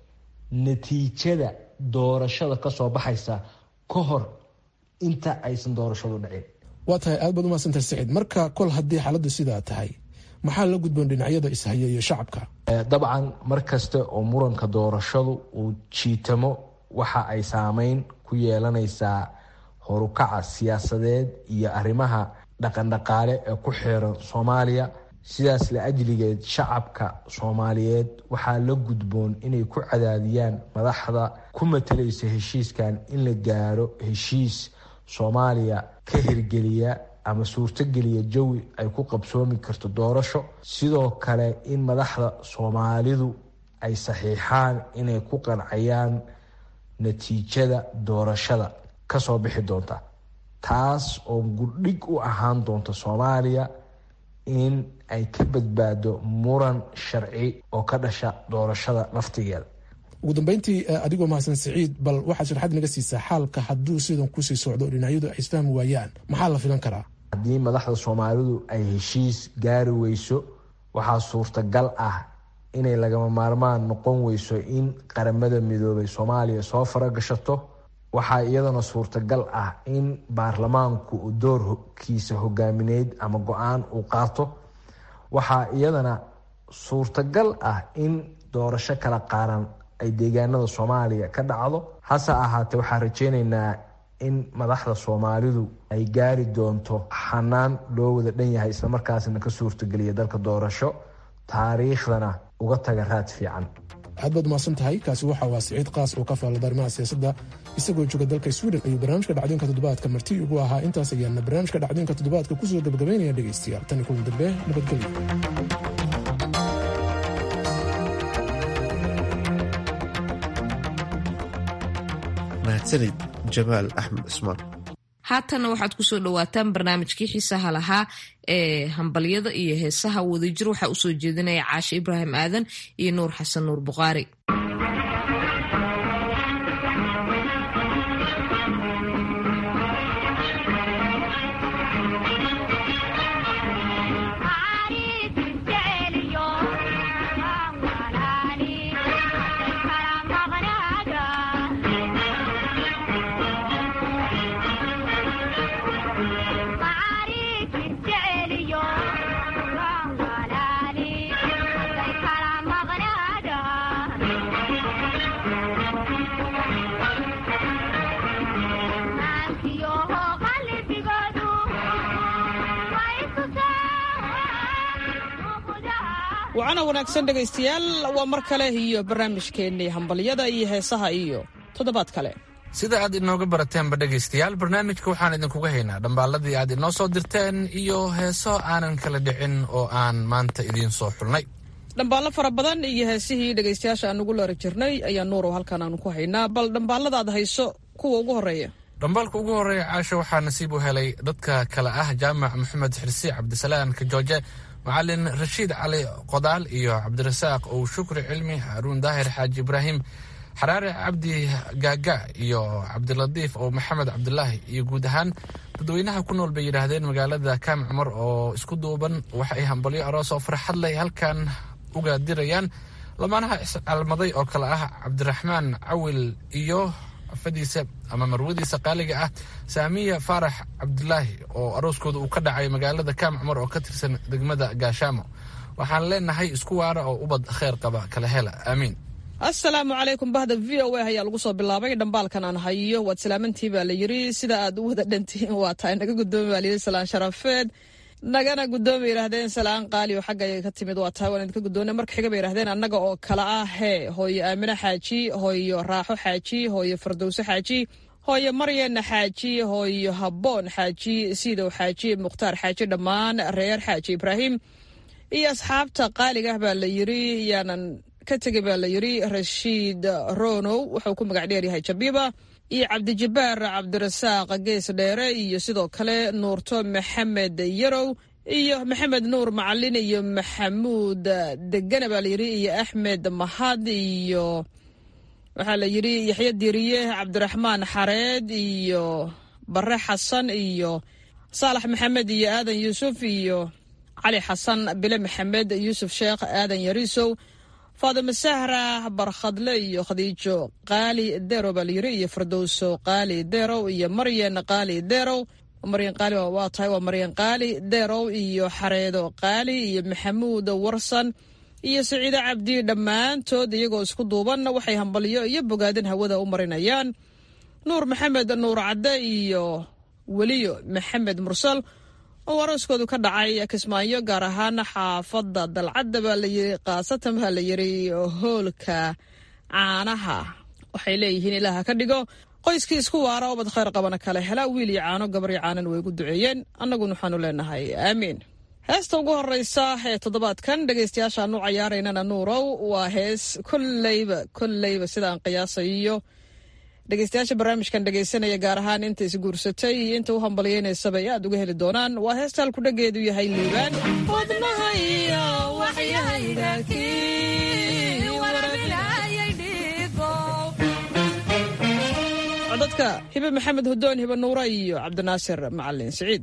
Speaker 14: natiijada doorashada kasoo baxaysa ka hor inta aysan doorashadu dhicin
Speaker 13: waa tahay aad baad umaadsantahay saciid marka kol haddii xaaladdu sidaa tahay maxaa la gudboon dhinacyada ishaya iyo shacabka
Speaker 14: dabcan mar kasta oo muranka doorashadu uu jiitamo waxa ay saameyn ku yeelanaysaa horukaca siyaasadeed iyo arrimaha dhaqandhaqaale ee ku xeeran soomaaliya sidaas la ajligeed shacabka soomaaliyeed waxaa la gudboon inay ku cadaadiyaan madaxda ku matalaysa heshiiskan in la gaaro heshiis soomaaliya ka hirgeliya ama suurtogeliya jawi ay ku qabsoomi karto doorasho sidoo kale in madaxda soomaalidu ay saxiixaan inay ku qancayaan natiijada doorashada kasoo bixi doonta taas oo gudhig u ahaan doonta soomaaliya in ay ka badbaado muran sharci oo ka dhasha doorashada laftigeeda
Speaker 13: ugu dambeyntii adigoo mahadsan siciid bal waxaad sharxad naga siisaa xaalka hadduu sidan kusii socdo dhinacyadu ay isfahmi waayaan maxaa la filan karaa
Speaker 14: haddii madaxda soomaalidu ay heshiis gaari weyso waxaa suurtagal ah inay lagama maarmaan noqon weyso in qaramada midoobay soomaaliya soo faragashato waxaa iyadana suurtagal ah in baarlamaanku uu doorkiisa hogaamineyd ama go-aan uu qaato waxaa iyadana suurtagal ah in doorasho kala qaaran ay deegaanada soomaaliya ka dhacdo hase ahaatee waxaan rajeyneynaa in madaxda soomaalidu ay gaari doonto xanaan loo wada dhan yahay islamarkaasna ka suurtageliya dalka doorasho taariikhdana uga taga raad fiican
Speaker 13: aad baad umahadsan tahay kaasi waxa waa siciid qaas oo ka faallada arrimaha siyaasadda isagoo jooga dalka sweden ayuu barnaamijka dhacdooyinka toddobaadka marti ugu ahaa intaas ayaana barnaamijka dhacdooyinka toddobaadka kusoo gabagabaynaya dhegaystayaal tan iyo kulan dambe nabadgelyo
Speaker 1: mahadsanid jamaal axmed cismaan
Speaker 2: haatanna waxaad kusoo dhawaataan barnaamijkii xiisaha lahaa ee hambalyada iyo heesaha wadajir waxaa usoo jeedinaya caashe ibraahim aadan iyo nuur xasan nuur bukhaari
Speaker 15: wacana wanaagsan dhegaystayaal waa mar kale iyo barnaamijkeennii hambalyada iyo heesaha iyo toddobaad kale
Speaker 5: sida aad inooga barateenba dhegaystayaal barnaamijka waxaan idinkuga haynaa dhambaalladii aad inoo soo dirteen iyo heeso aanan kala dhicin oo aan maanta idiin soo xulnay
Speaker 15: dhambaallo fara badan iyo heesihii dhegaystayaasha aan ugu loori jirnay ayaa nuurow halkan aanu ku haynaa bal dhambaallada aad hayso kuwa ugu horreeya
Speaker 5: dhambaalka ugu horreeya caasho waxaa nasiib u helay dadka kale ah jaamac maxamed xirsi cabdisalaan kajooje macalin rashiid cali qodaal iyo cabdirasaaq ow shukri cilmi haruun daahir xaaji ibraahim xaraare cabdi gaaga iyo cabdilatiif oo maxamed cabdulaahi iyo guud ahaan dadweynaha ku nool bay yidhaahdeen magaalada kaam cumar oo isku duuban waxa ay hambalyo aroos oo farxad leh halkan uga dirayaan lamaanaha iscalmaday oo kale ah cabdiraxmaan cawil iyo afadiisa ama marwadiisa qaaliga ah saamiya faarax cabdulaahi oo arooskooda uu ka dhacay magaalada kaam cumar oo ka tirsan degmada gaashaamo waxaan leenahay isku waara oo ubad kheyr qaba kala hela aamiin
Speaker 15: assalaamu calaykum bahda v o a ayaa lagu soo bilaabay dhambaalkan aan hayo waad salaamantii baa la yiri sida aad u wada dhantihiin waa tahay naga gudoomi baa layiri salaan sharafeed nagana gudoomi yidhaahdeen salaan qaali oo xagga ka timid waa tahay waan idinka gudoona marka xiga bay yidhahdeen annaga oo kala ah hee hooyo aamine xaaji hooyo raaxo xaaji hooyo fardowso xaaji hooyo maryana xaaji hooyo habboon xaaji siidow xaaji mukhtaar xaaji dhammaan reer xaaji ibraahim iyo asxaabta qaaliga ah baa la yiri yaanan ka tegay baa la yiri rashiid ronow wuxuu ku magac dheer yahay jabiba iyo cabdijabaar cabdirasaaq gees dheere iyo sidoo kale nuurto maxamed yarow iyo maxamed nuur macalin iyo maxamuud degana baa layidhi iyo axmed mahad iyo waxaa la yidhi yaxya diriye cabdiraxmaan xareed iyo bare xasan iyo saalax maxamed iyo aadan yuusuf iyo cali xasan bile maxamed yuusuf sheekh aadan yariisow faadime sahra barkhadle iyo khadiijo qaali derow baa layiri iyo firdowso qaali derow iyo maryan qaali derow maryan qaali waa tahay waa maryan qaali derow iyo xareedo qaali iyo maxamuud warsan iyo siciide cabdi dhammaantood iyagoo isku duuban waxay hambalyo iyo bogaadin hawada u marinayaan nuur maxamed nuur cadde iyo weliyo maxamed mursal oo arooskoodu ka dhacay kismaayo gaar ahaan xaafadda dalcadda baa layiri khaasatan baa la yiri hoolka caanaha waxay leeyihiin ilaaha ka dhigo qoyskii isku waara ubad khayr qabana kale hela wiil iyo caano gabar iyo caanan way gu duceeyeen annaguna waxaanu leenahay aamiin heesta ugu horeysa ee toddobaadkan dhegaystayaashaanu cayaaraynana nuurow waa hees kolleyba kolleyba sidaan qiyaasayo dhegeystayaasha barnaamijkan dhegeysanaya gaar ahaan inta isguursatay iyo inta u hambalyeynaysaaba ay aad uga heli doonaan waa heesta halku dhageedu yahay liibaan wadnaha iyo waxyahayga codadka hibe maxamed hudoon hibe nuura iyo cabdinaasir macalin siciid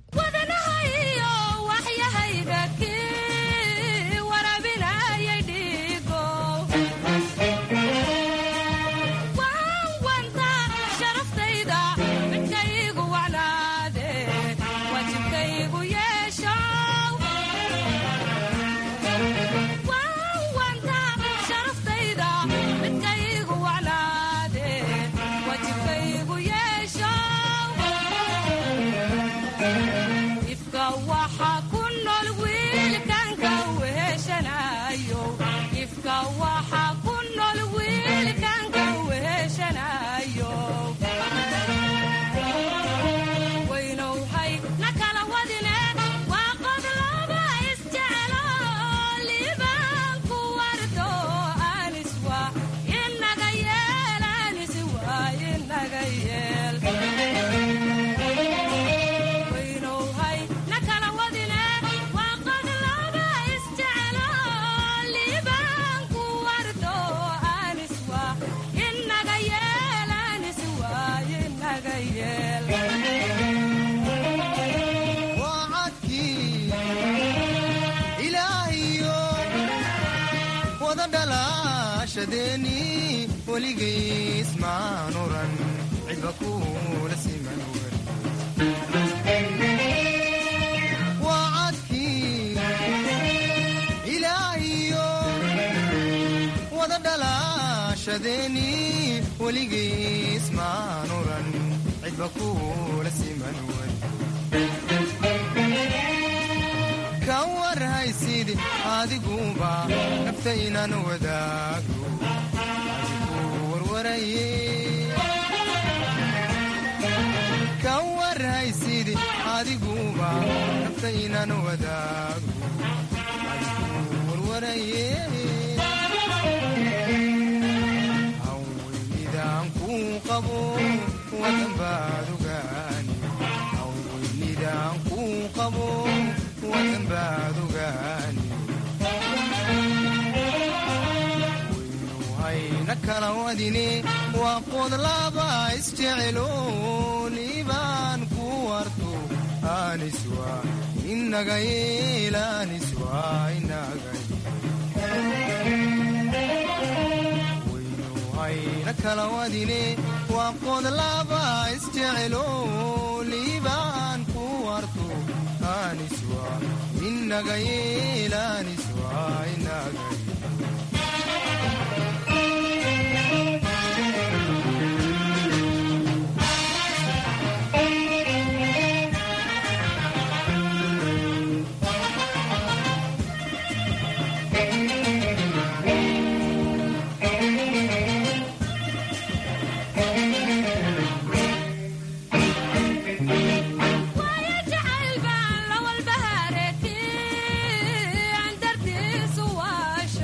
Speaker 16: jacayl baan la walbahareeti aan dartiisu waasha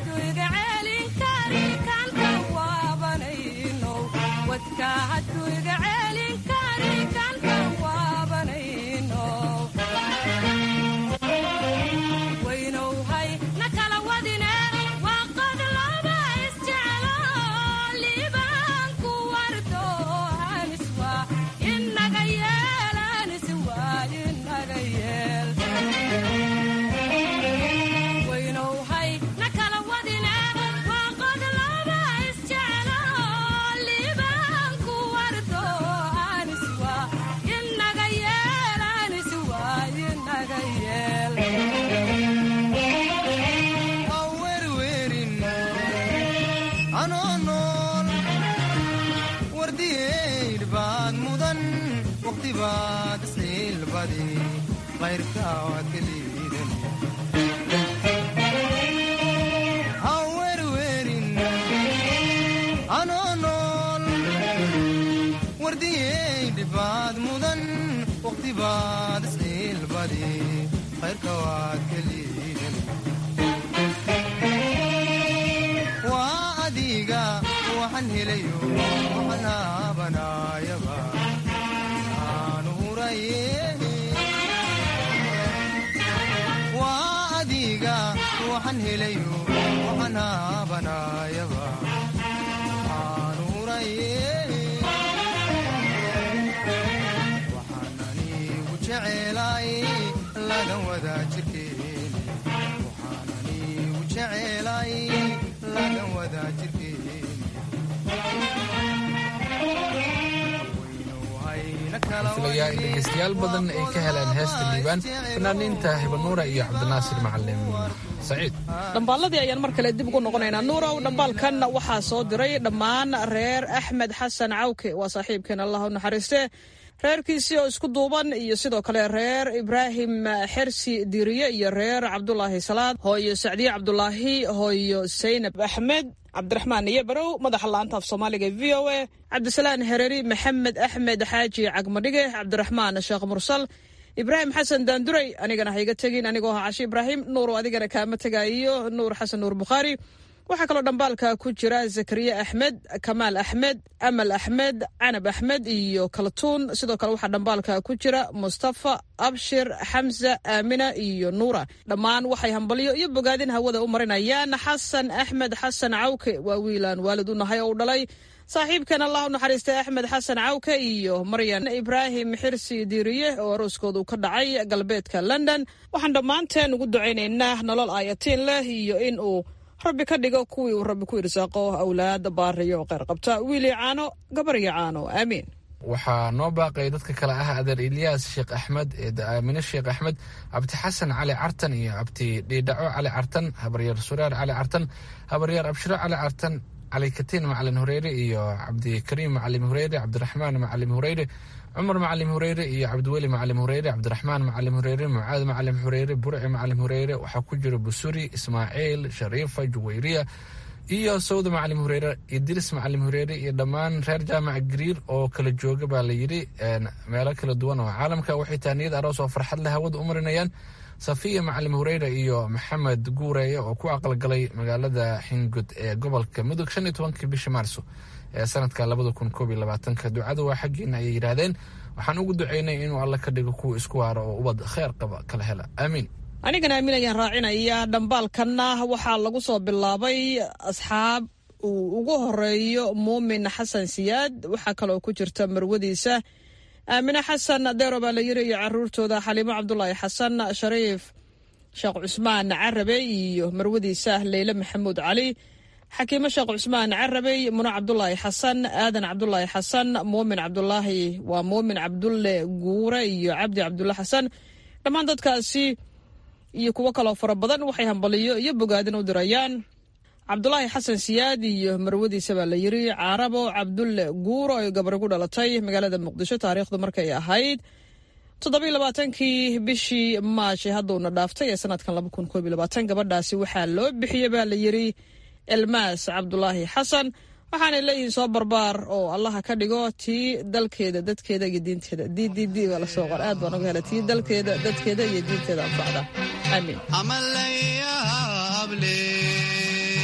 Speaker 5: filayaa in dhegeystayaal badan ay ka heleen heesta liibaan fanaaniinta hibanuura iyo cabdinaasir macalin saciid
Speaker 15: dhambaalladii ayaan mar kale dib ugu noqonaynaa nuurow dhambaalkan waxaa soo diray dhammaan reer axmed xasan cawke waa saaxiibkeen allah u naxariiste reerkiisii oo isku duuban iyo sidoo kale reer ibraahim xersi diiriye iyo reer cabdulaahi salaad hooyo sacdiye cabdulaahi hooyo saynab axmed cabdiraxmaan iyo barow madaxa laanta af soomaaliga v o a cabdisalaan hereri maxamed axmed xaaji cagmadhige cabdiraxmaan sheekh mursal ibraahim xasan daanduray anigana hayga tegin anigoo ah cashi ibraahim nuurow adigana kaama tegaayo nuur xasan nuur bukhaari waxaa kaloo dhambaalka ku jira zakariya axmed kamaal axmed amal axmed canab axmed iyo kaltuun sidoo kale waxaa dhambaalka ku jira mustafa abshir xamsa aamina iyo nuura dhammaan waxay hambalyo iyo bogaadin hawada u marinayaan xasan axmed xasan cawke waa wiilaan waalid u nahay oo u dhalay saaxiibkan allah u naxariistay axmed xasan cawke iyo maryan ibraahim xirsi diiriye oo arooskoodu ka dhacay galbeedka london waxaan dhammaanteen ugu ducaynaynaa nolol aayatiin leh iyo in uu rabbi ka dhigo kuwii uu rabbi ku irsaaqo awlaada baariyo oo kheyr qabta wiilii caano gabaryo caano aamiin
Speaker 5: waxaa noo baaqay dadka kale ah adeer ilyaas sheekh axmed eeda aamine sheekh axmed cabdi xasan cali cartan iyo cabdi dhiidhaco cali cartan habaryaer suraar cali cartan habaryaer abshiro cali cartan cali katiin macalin hureyre iyo cabdikariim macalim hureyre cabdiraxmaan macalim hureyre cumar macalim hureyre iyo cabdiweli macalim hureyre cabdiraxmaan macalim hureyre mucaad macalim hureyre burci macalim hureyre waxaa ku jira busuri ismaaciil shariifa juwayriya iyo sawda macalim hureyre idris macalim hureyre iyo dhammaan reer jaamaca gariir oo kala jooga baa la yidhi meelo kala duwan oo caalamka waxay taaniyad aroos oo farxad leh hawada u marinayaan safiya macalim hureyre iyo maxamed guureeye oo ku aqalgalay magaalada xingud ee gobolka mudug shan iyo tobankii bishii maarso ee sanadka labada kun koob iyo labaatanka ducada waa xaggiina ayay yidhaahdeen waxaan ugu duceynay inuu alla ka dhigo kuwa isku waaro oo ubad kheyr qaba kala hela aamiin
Speaker 15: anigana aamin ayaan raacinaya dhambaalkanna waxaa lagu soo bilaabay asxaab uu ugu horeeyo muumin xasan siyaad waxaa kaloo ku jirta marwadiisa aamine xasan adeero baa la yiri iyo caruurtooda xaliimo cabdulaahi xasan shariif sheekh cusmaan carabe iyo marwadiisa leyle maxamuud cali xakiimo sheekh cusmaan carabey muno cabdulaahi xasan aadan cabdulaahi xasan muumin cabdulaahi waa muumin cabdulle guure iyo cabdi cabdulle xasan dhammaan dadkaasi iyo kuwo kaloo fara badan waxay hambaliyo iyo bogaadin u dirayaan cabdulaahi xasan siyaad iyo marwadiisa baa la yiri carabo cabdulle guuro ay gabari ku dhalatay magaalada muqdisho taariikhdu markay ahayd toddobiyo labaatankii bishii maashi hadduuna dhaaftay ee sanadkan laba kun koob iyo labaatan gabadhaasi waxaa loo bixiyey baa la yiri elmaas cabdulaahi xasan waxaanay leeyihiin soo barbaar oo allaha ka dhigo tii dalkeeda dadkeeda iyo diinteeda d d d baa lasoo qor aad baan uga hela tii dalkeeda dadkeeda iyo diinteeda anfacda aamiin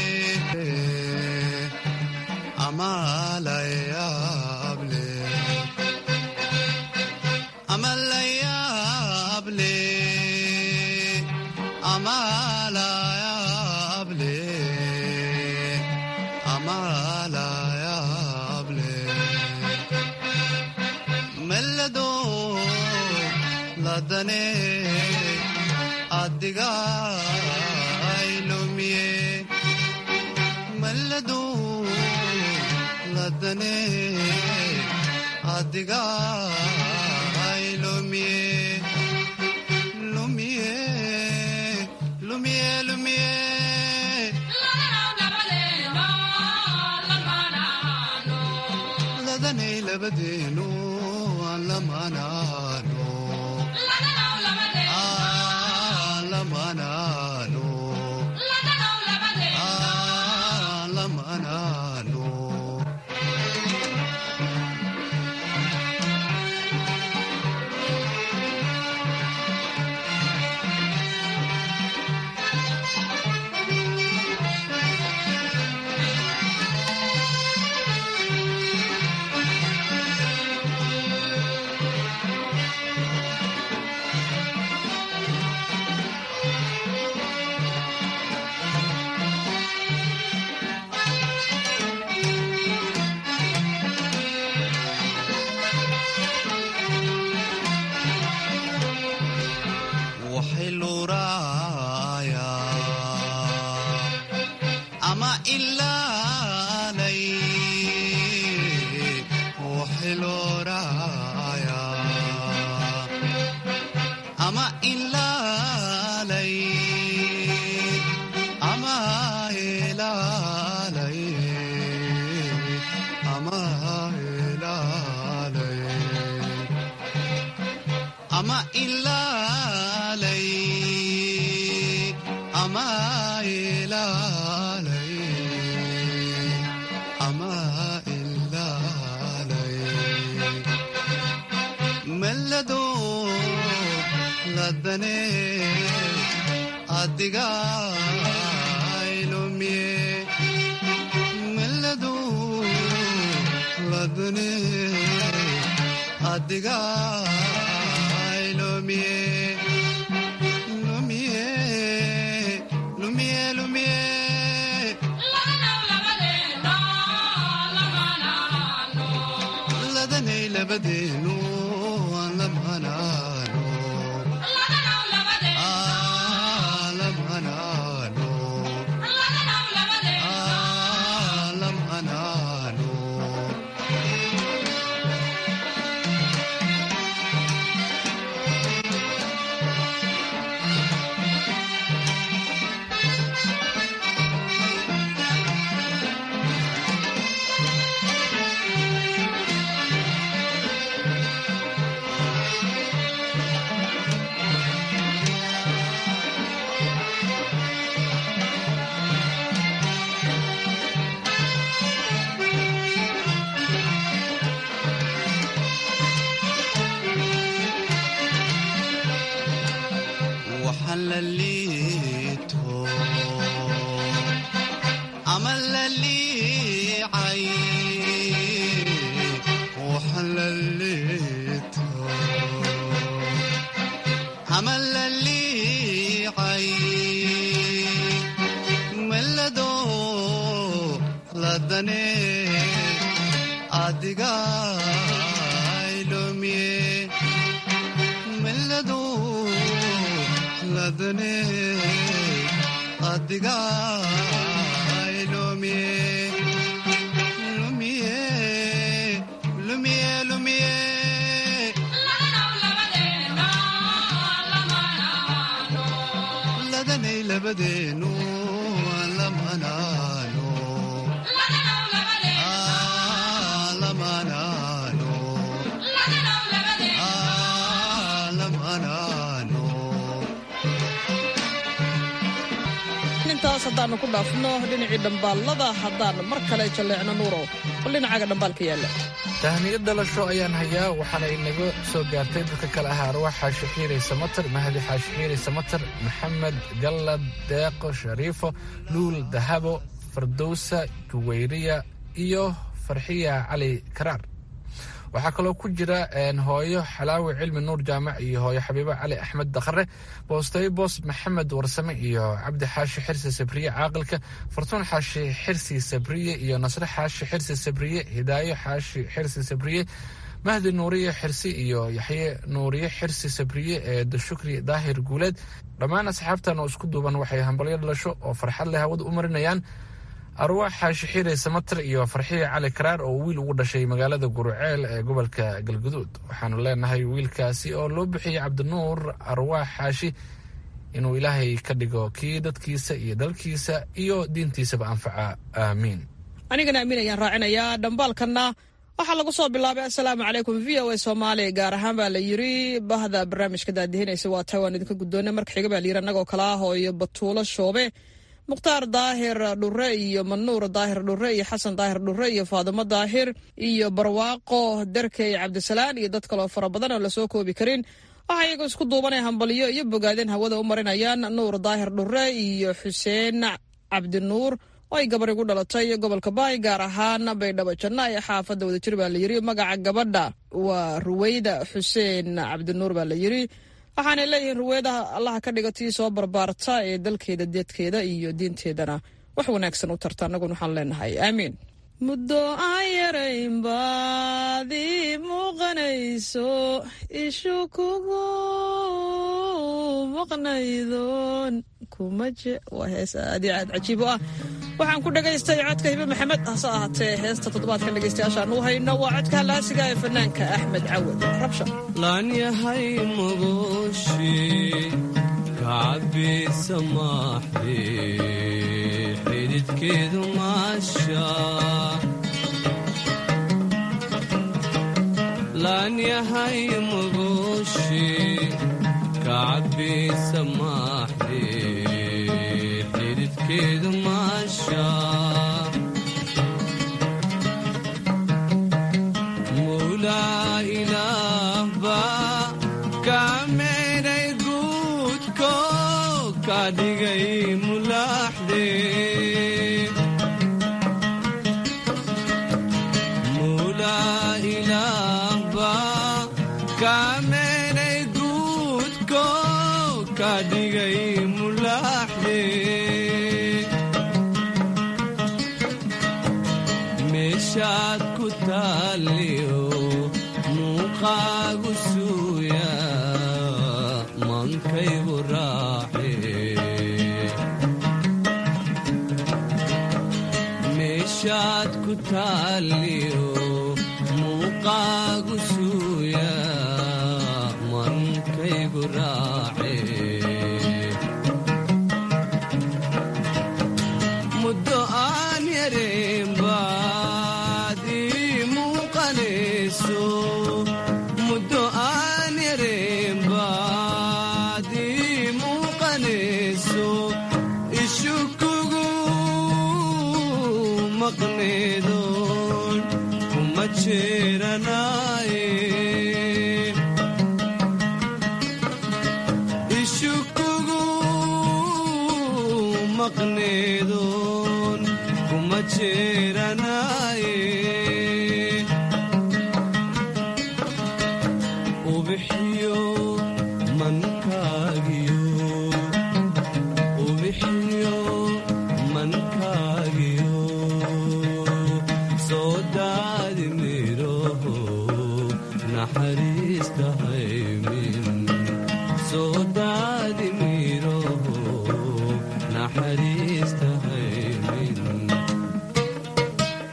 Speaker 16: amalayaable mellado ladane adiga aylumiye mellado ladane adiga aylumiye lumiye lumiye lumiye ladanay labadeenu aan lamanaano aan lamanaano aan lamanaano waxay luuraaya ama ilaalay waxay luuraaya ama ilaalay ama ilaalay ama ilaalay ama ilaalay ama ilaalay ama ilaalay mellado ladane adiga aylumiye mellado ladane adiga lumiye lumiye lumiye lumiye ladanay labadeenu aan lamanaano aan lamanaano aan lamanaano waxaan la liito ama la liicay waxaan la liito ama la liicay mellado ladane adiga aylumiye mellado ladane adiga lumiye lumiye lumiye lumiye ladanay labadeenu aan lamanaano aan lamanaano aan lamanaano
Speaker 15: intaas haddaannu ku dhaafno dhinacii dhambaallada haddaan mar kale jalleecno nuurow bal dhinacaaga dhambaalka yaalla
Speaker 5: tahniyad dhalasho ayaan hayaa waxaana inaga soo gaartay dadka kale ahaa arwaax xaashi xiiray samatar mahdi xaashi xiiray samatar maxamed gallad deeqo shariifo luul dahabo fardowsa juwayriya iyo farxiya cali karaar waxaa kaloo ku jira hooyo xalaawi cilmi nuur jaamac iyo hooyo xabiibo cali axmed dakhare boosteyo boos maxamed warsame iyo cabdi xaashi xirsi sabriye caaqilka fartuun xaashi xirsi sabriye iyo nasre xaashi xirsi sabriye hidaayo xaashi xirsi sabriye mahdi nuuriye xirsi iyo yaxye nuuriye xirsi sabriye ee dashukri daahir guuleed dhammaan asxaabtan oo isku duuban waxay hambalyo dhalasho oo farxad leh hawada u marinayaan arwaax xaashi xiire samatir iyo farxiye cali karaar oo wiil ugu dhashay magaalada guruceel ee gobolka galguduud waxaanu leenahay wiilkaasi oo loo bixiyey cabdinuur arwaax xaashi inuu ilaahay ka dhigo kii dadkiisa iyo dalkiisa iyo diintiisaba anfaca aamiin
Speaker 15: anigana amiin ayaan raacinayaa dhambaalkanna waxaa lagu soo bilaabay assalaamu calaykum v o a soomaaliya gaar ahaan baa la yiri bahda barnaamijka daadihinaysa waa tahay waan idinka guddoonay marka xiga baa la yiri annagoo kala ah hooyo batuulo shoobe mukhtaar daahir dhure iyo manuur daahir dhure iyo xasan daahir dhure iyo faadimo daahir iyo barwaaqo derkey cabdisalaan iyo dad kaloo fara badan oo lasoo koobi karin waxaa iyaga isku duubanaya hambalyo iyo bogaadeen hawada u marinayaan nuur daahir dhure iyo xuseen cabdinuur oo ay gabar igu dhalatay gobolka baay gaar ahaan baydhabo janna ee xaafadda wadajir baa la yiri magaca gabadha waa ruweyda xuseen cabdinuur baa la yiri waxaanay leeyihiin ruweedaha allaha ka dhiga tii soo barbaarta ee dalkeeda deedkeeda iyo diinteedana wax wanaagsan u tarta annaguna waxaan leenahay aamiin muddo aan yarayn baadii muuqanayso ishu kugu maqnaydoon kumaje waa hees aad iyo aad cajiib u ah waxaan ku dhagaystay codka hibe maxamed hase ahaatee heesta toddobaadkan dhegaystayaashaan u hayno waa codka halaasiga ee fanaanka axmed cawad rabsha
Speaker 16: laan yahay magoshi kacabisa maaxde xididkeedu maasha laan yahay magoshi kacabisa maaxde xididkeedu maasha mawlaa ilaah baa kaa meedhay guudko ka dhigay mulaaxde mawlaa ilaah baa kaa meedhay guudko ka dhigay mulaaxde meeshaad ku taaliyo muuqaagu suuya mankaygu raaxe meeshaad ku taaliyo muuqaagu suuya mankaygu raaxe muddo aan yareen baadii muuqanayso muddo aan yareen baadii muuqanayso ishu kugu maqneedoon kuma jeeranaaye ishu kugu maqneedoon kuma jeeranaaye ubixiyo mankaagiyo ubixiyo mankaagiyo soo daadi miroho naxariista haymin soo daadi miroho naxariista haymin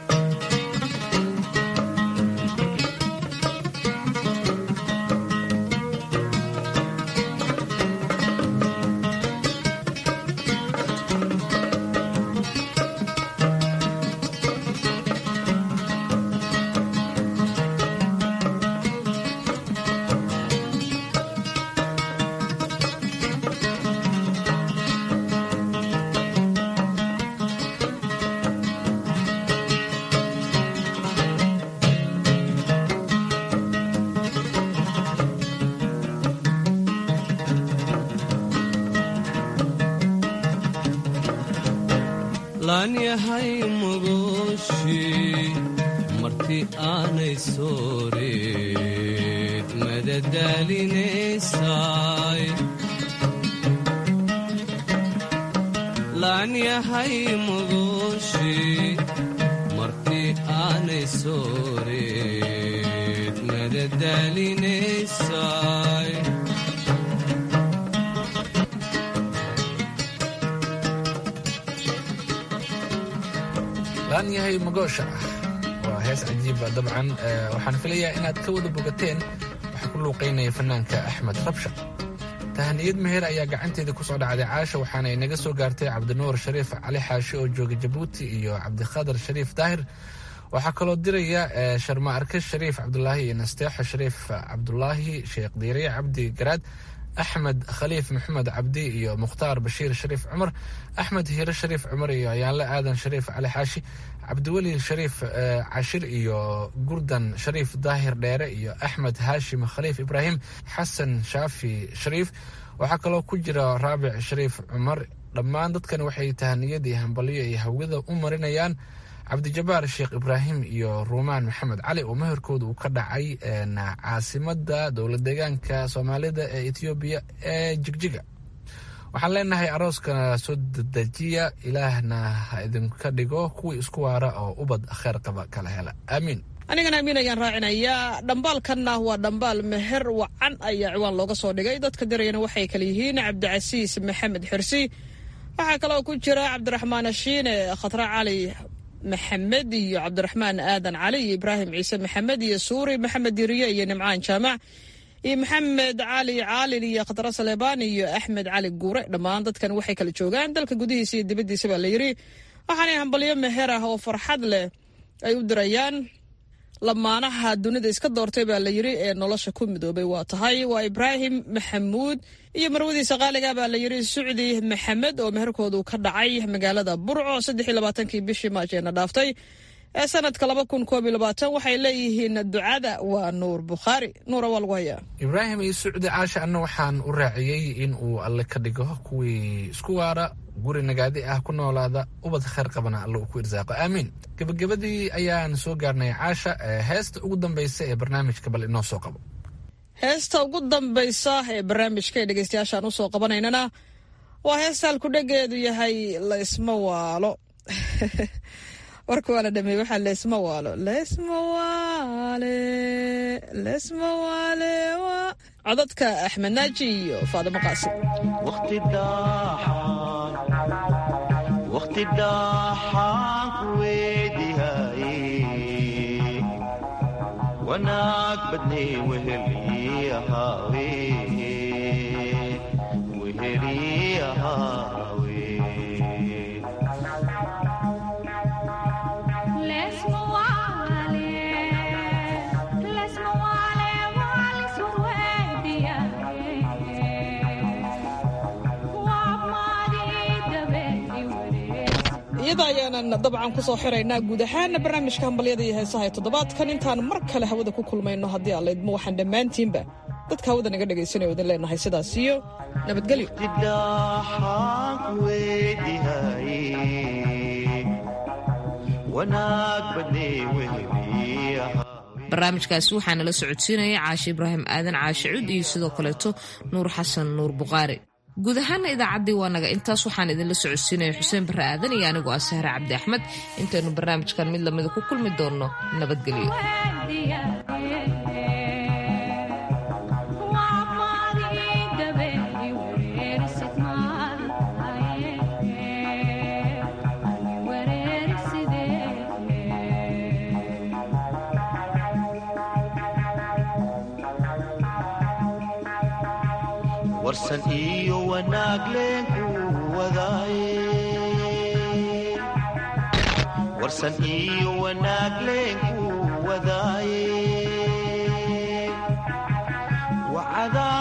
Speaker 16: laan yahay mugushi marti aanay sooreed madadaalinaysay laan yahay mugushi marti aanay sooreed madadaalinaysay
Speaker 5: laan yahay magoosha ah waa hees cajiiba dabcan waxaan filayaa inaad ka wada bogateen waxaa ku luuqaynaya fanaanka axmed rabsha tahaniyad meher ayaa gacanteeda ku soo dhacday caasha waxaana inaga soo gaartay cabdinuur shariif cali xaashi oo jooga jabuuti iyo cabdikhadar shariif daahir waxaa kaloo diraya sharma arke shariif cabdulaahi iyo nasteexo shariif cabdulaahi sheekh diiriye cabdi garaad axmed khaliif maxamed cabdi iyo mukhtaar bashiir shariif cumar axmed hiire shariif cumar iyo ayaanle aadan shariif cali xaashi cabdiweli shariif cashir iyo gurdan shariif daahir dheere iyo axmed haashim khaliif ibraahim xasan shaafi shariif waxaa kaloo ku jira raabic shariif cumar dhammaan dadkan waxay tahaniyadii hambalyo ay hawada u marinayaan cabdijabaar sheekh ibraahim iyo ruumaan maxamed cali oo meherkooda uu ka dhacay caasimada dowlad deegaanka soomaalida ee etoobiya ee jigjiga waxaan leenahay arooska soo dedejiya ilaahna ha idinka dhigo kuwii isku waara oo ubad kheer qaba kala hela aamiin
Speaker 15: anigana amiin ayaan raacinayaa dhambaalkanna waa dhambaal meher wacan ayaa ciwaan looga soo dhigay dadka dirayana waxay kale yihiin cabdicasiis maxamed xirsi waxaa kaloo ku jira cabdiraxmaan ashiine khatra cali maxamed iyo cabdiraxmaan aadan cali iyo ibraahim ciise maxamed iyo suuri maxamed diriye iyo nimcaan jaamac iyo maxamed cali caalin iyo khadra saleebaan iyo axmed cali guure dhammaan dadkan waxay kala joogaan dalka gudihiisa iyo dibaddiisa baa la yidhi waxaanay hambalyo meher ah oo farxad leh ay u dirayaan lamaanaha dunida iska doortay baa la yidhi ee nolosha ku midoobay waa tahay waa ibraahim maxamuud iyo marwadiisa qaaliga baa la yidhi sucdi maxamed oo meherkoodu ka dhacay magaalada burco saddex iyo labaatankii bishii maajeena dhaaftay ee sanadka laba kun koob iyo labaatan waxay leeyihiin ducada waa nuur bukhaari nuura waa lagu hayaa
Speaker 5: ibraahim iyo sucdi caasha anna waxaan u raaciyey in uu alle ka dhigo kuwii isku waara guri nagaadi ah ku noolaada ubad khayr qabana alle uu ku irsaaqo aamiin gebagabadii ayaan soo gaarnay caasha heesta ugu dambaysa ee barnaamijka bal inoo soo qabo
Speaker 15: heesta ugu dambaysa ee barnaamijka ee dhegeystayaashaan usoo qabanaynana waa heesta halkudhegeedu yahay laysma waalo warka waa la dhameey waxaa leesma waalo leesma waale leesma waale waa codadka axmed naaji iyo faadimo qaasim
Speaker 17: waqti dhaaxaan ku weedihaye wanaag badnay weheli ahaawe weheli ahaawe
Speaker 15: iyada ayaanan dabcan ku soo xiraynaa guud ahaana barnaamijka hambalyada iyo heesaha ee toddobaadkan intaan mar kale hawada ku kulmayno haddii aan laydmo waxaan dhammaantiinba dadka hawada naga dhegaysanaya idin leenahay sidaas iyo nabadgelyo
Speaker 2: barnaamijkaasi waxaa nala socodsiinaya caashe ibraahim aadan caashe cud iyo sidoo kaleeto nuur xasan nuur bukhaari guud ahaana idaacaddii waa naga intaas waxaan idinla socodsiinaya xuseen barre aadan iyo anigoo ah sahre cabdi axmed intaynu barnaamijkan mid lamida ku kulmi doonno nabadgelyo
Speaker 17: warsan iyo wanaag leenku wadaaye warsan iyo wanaag leenku wadaaye wacada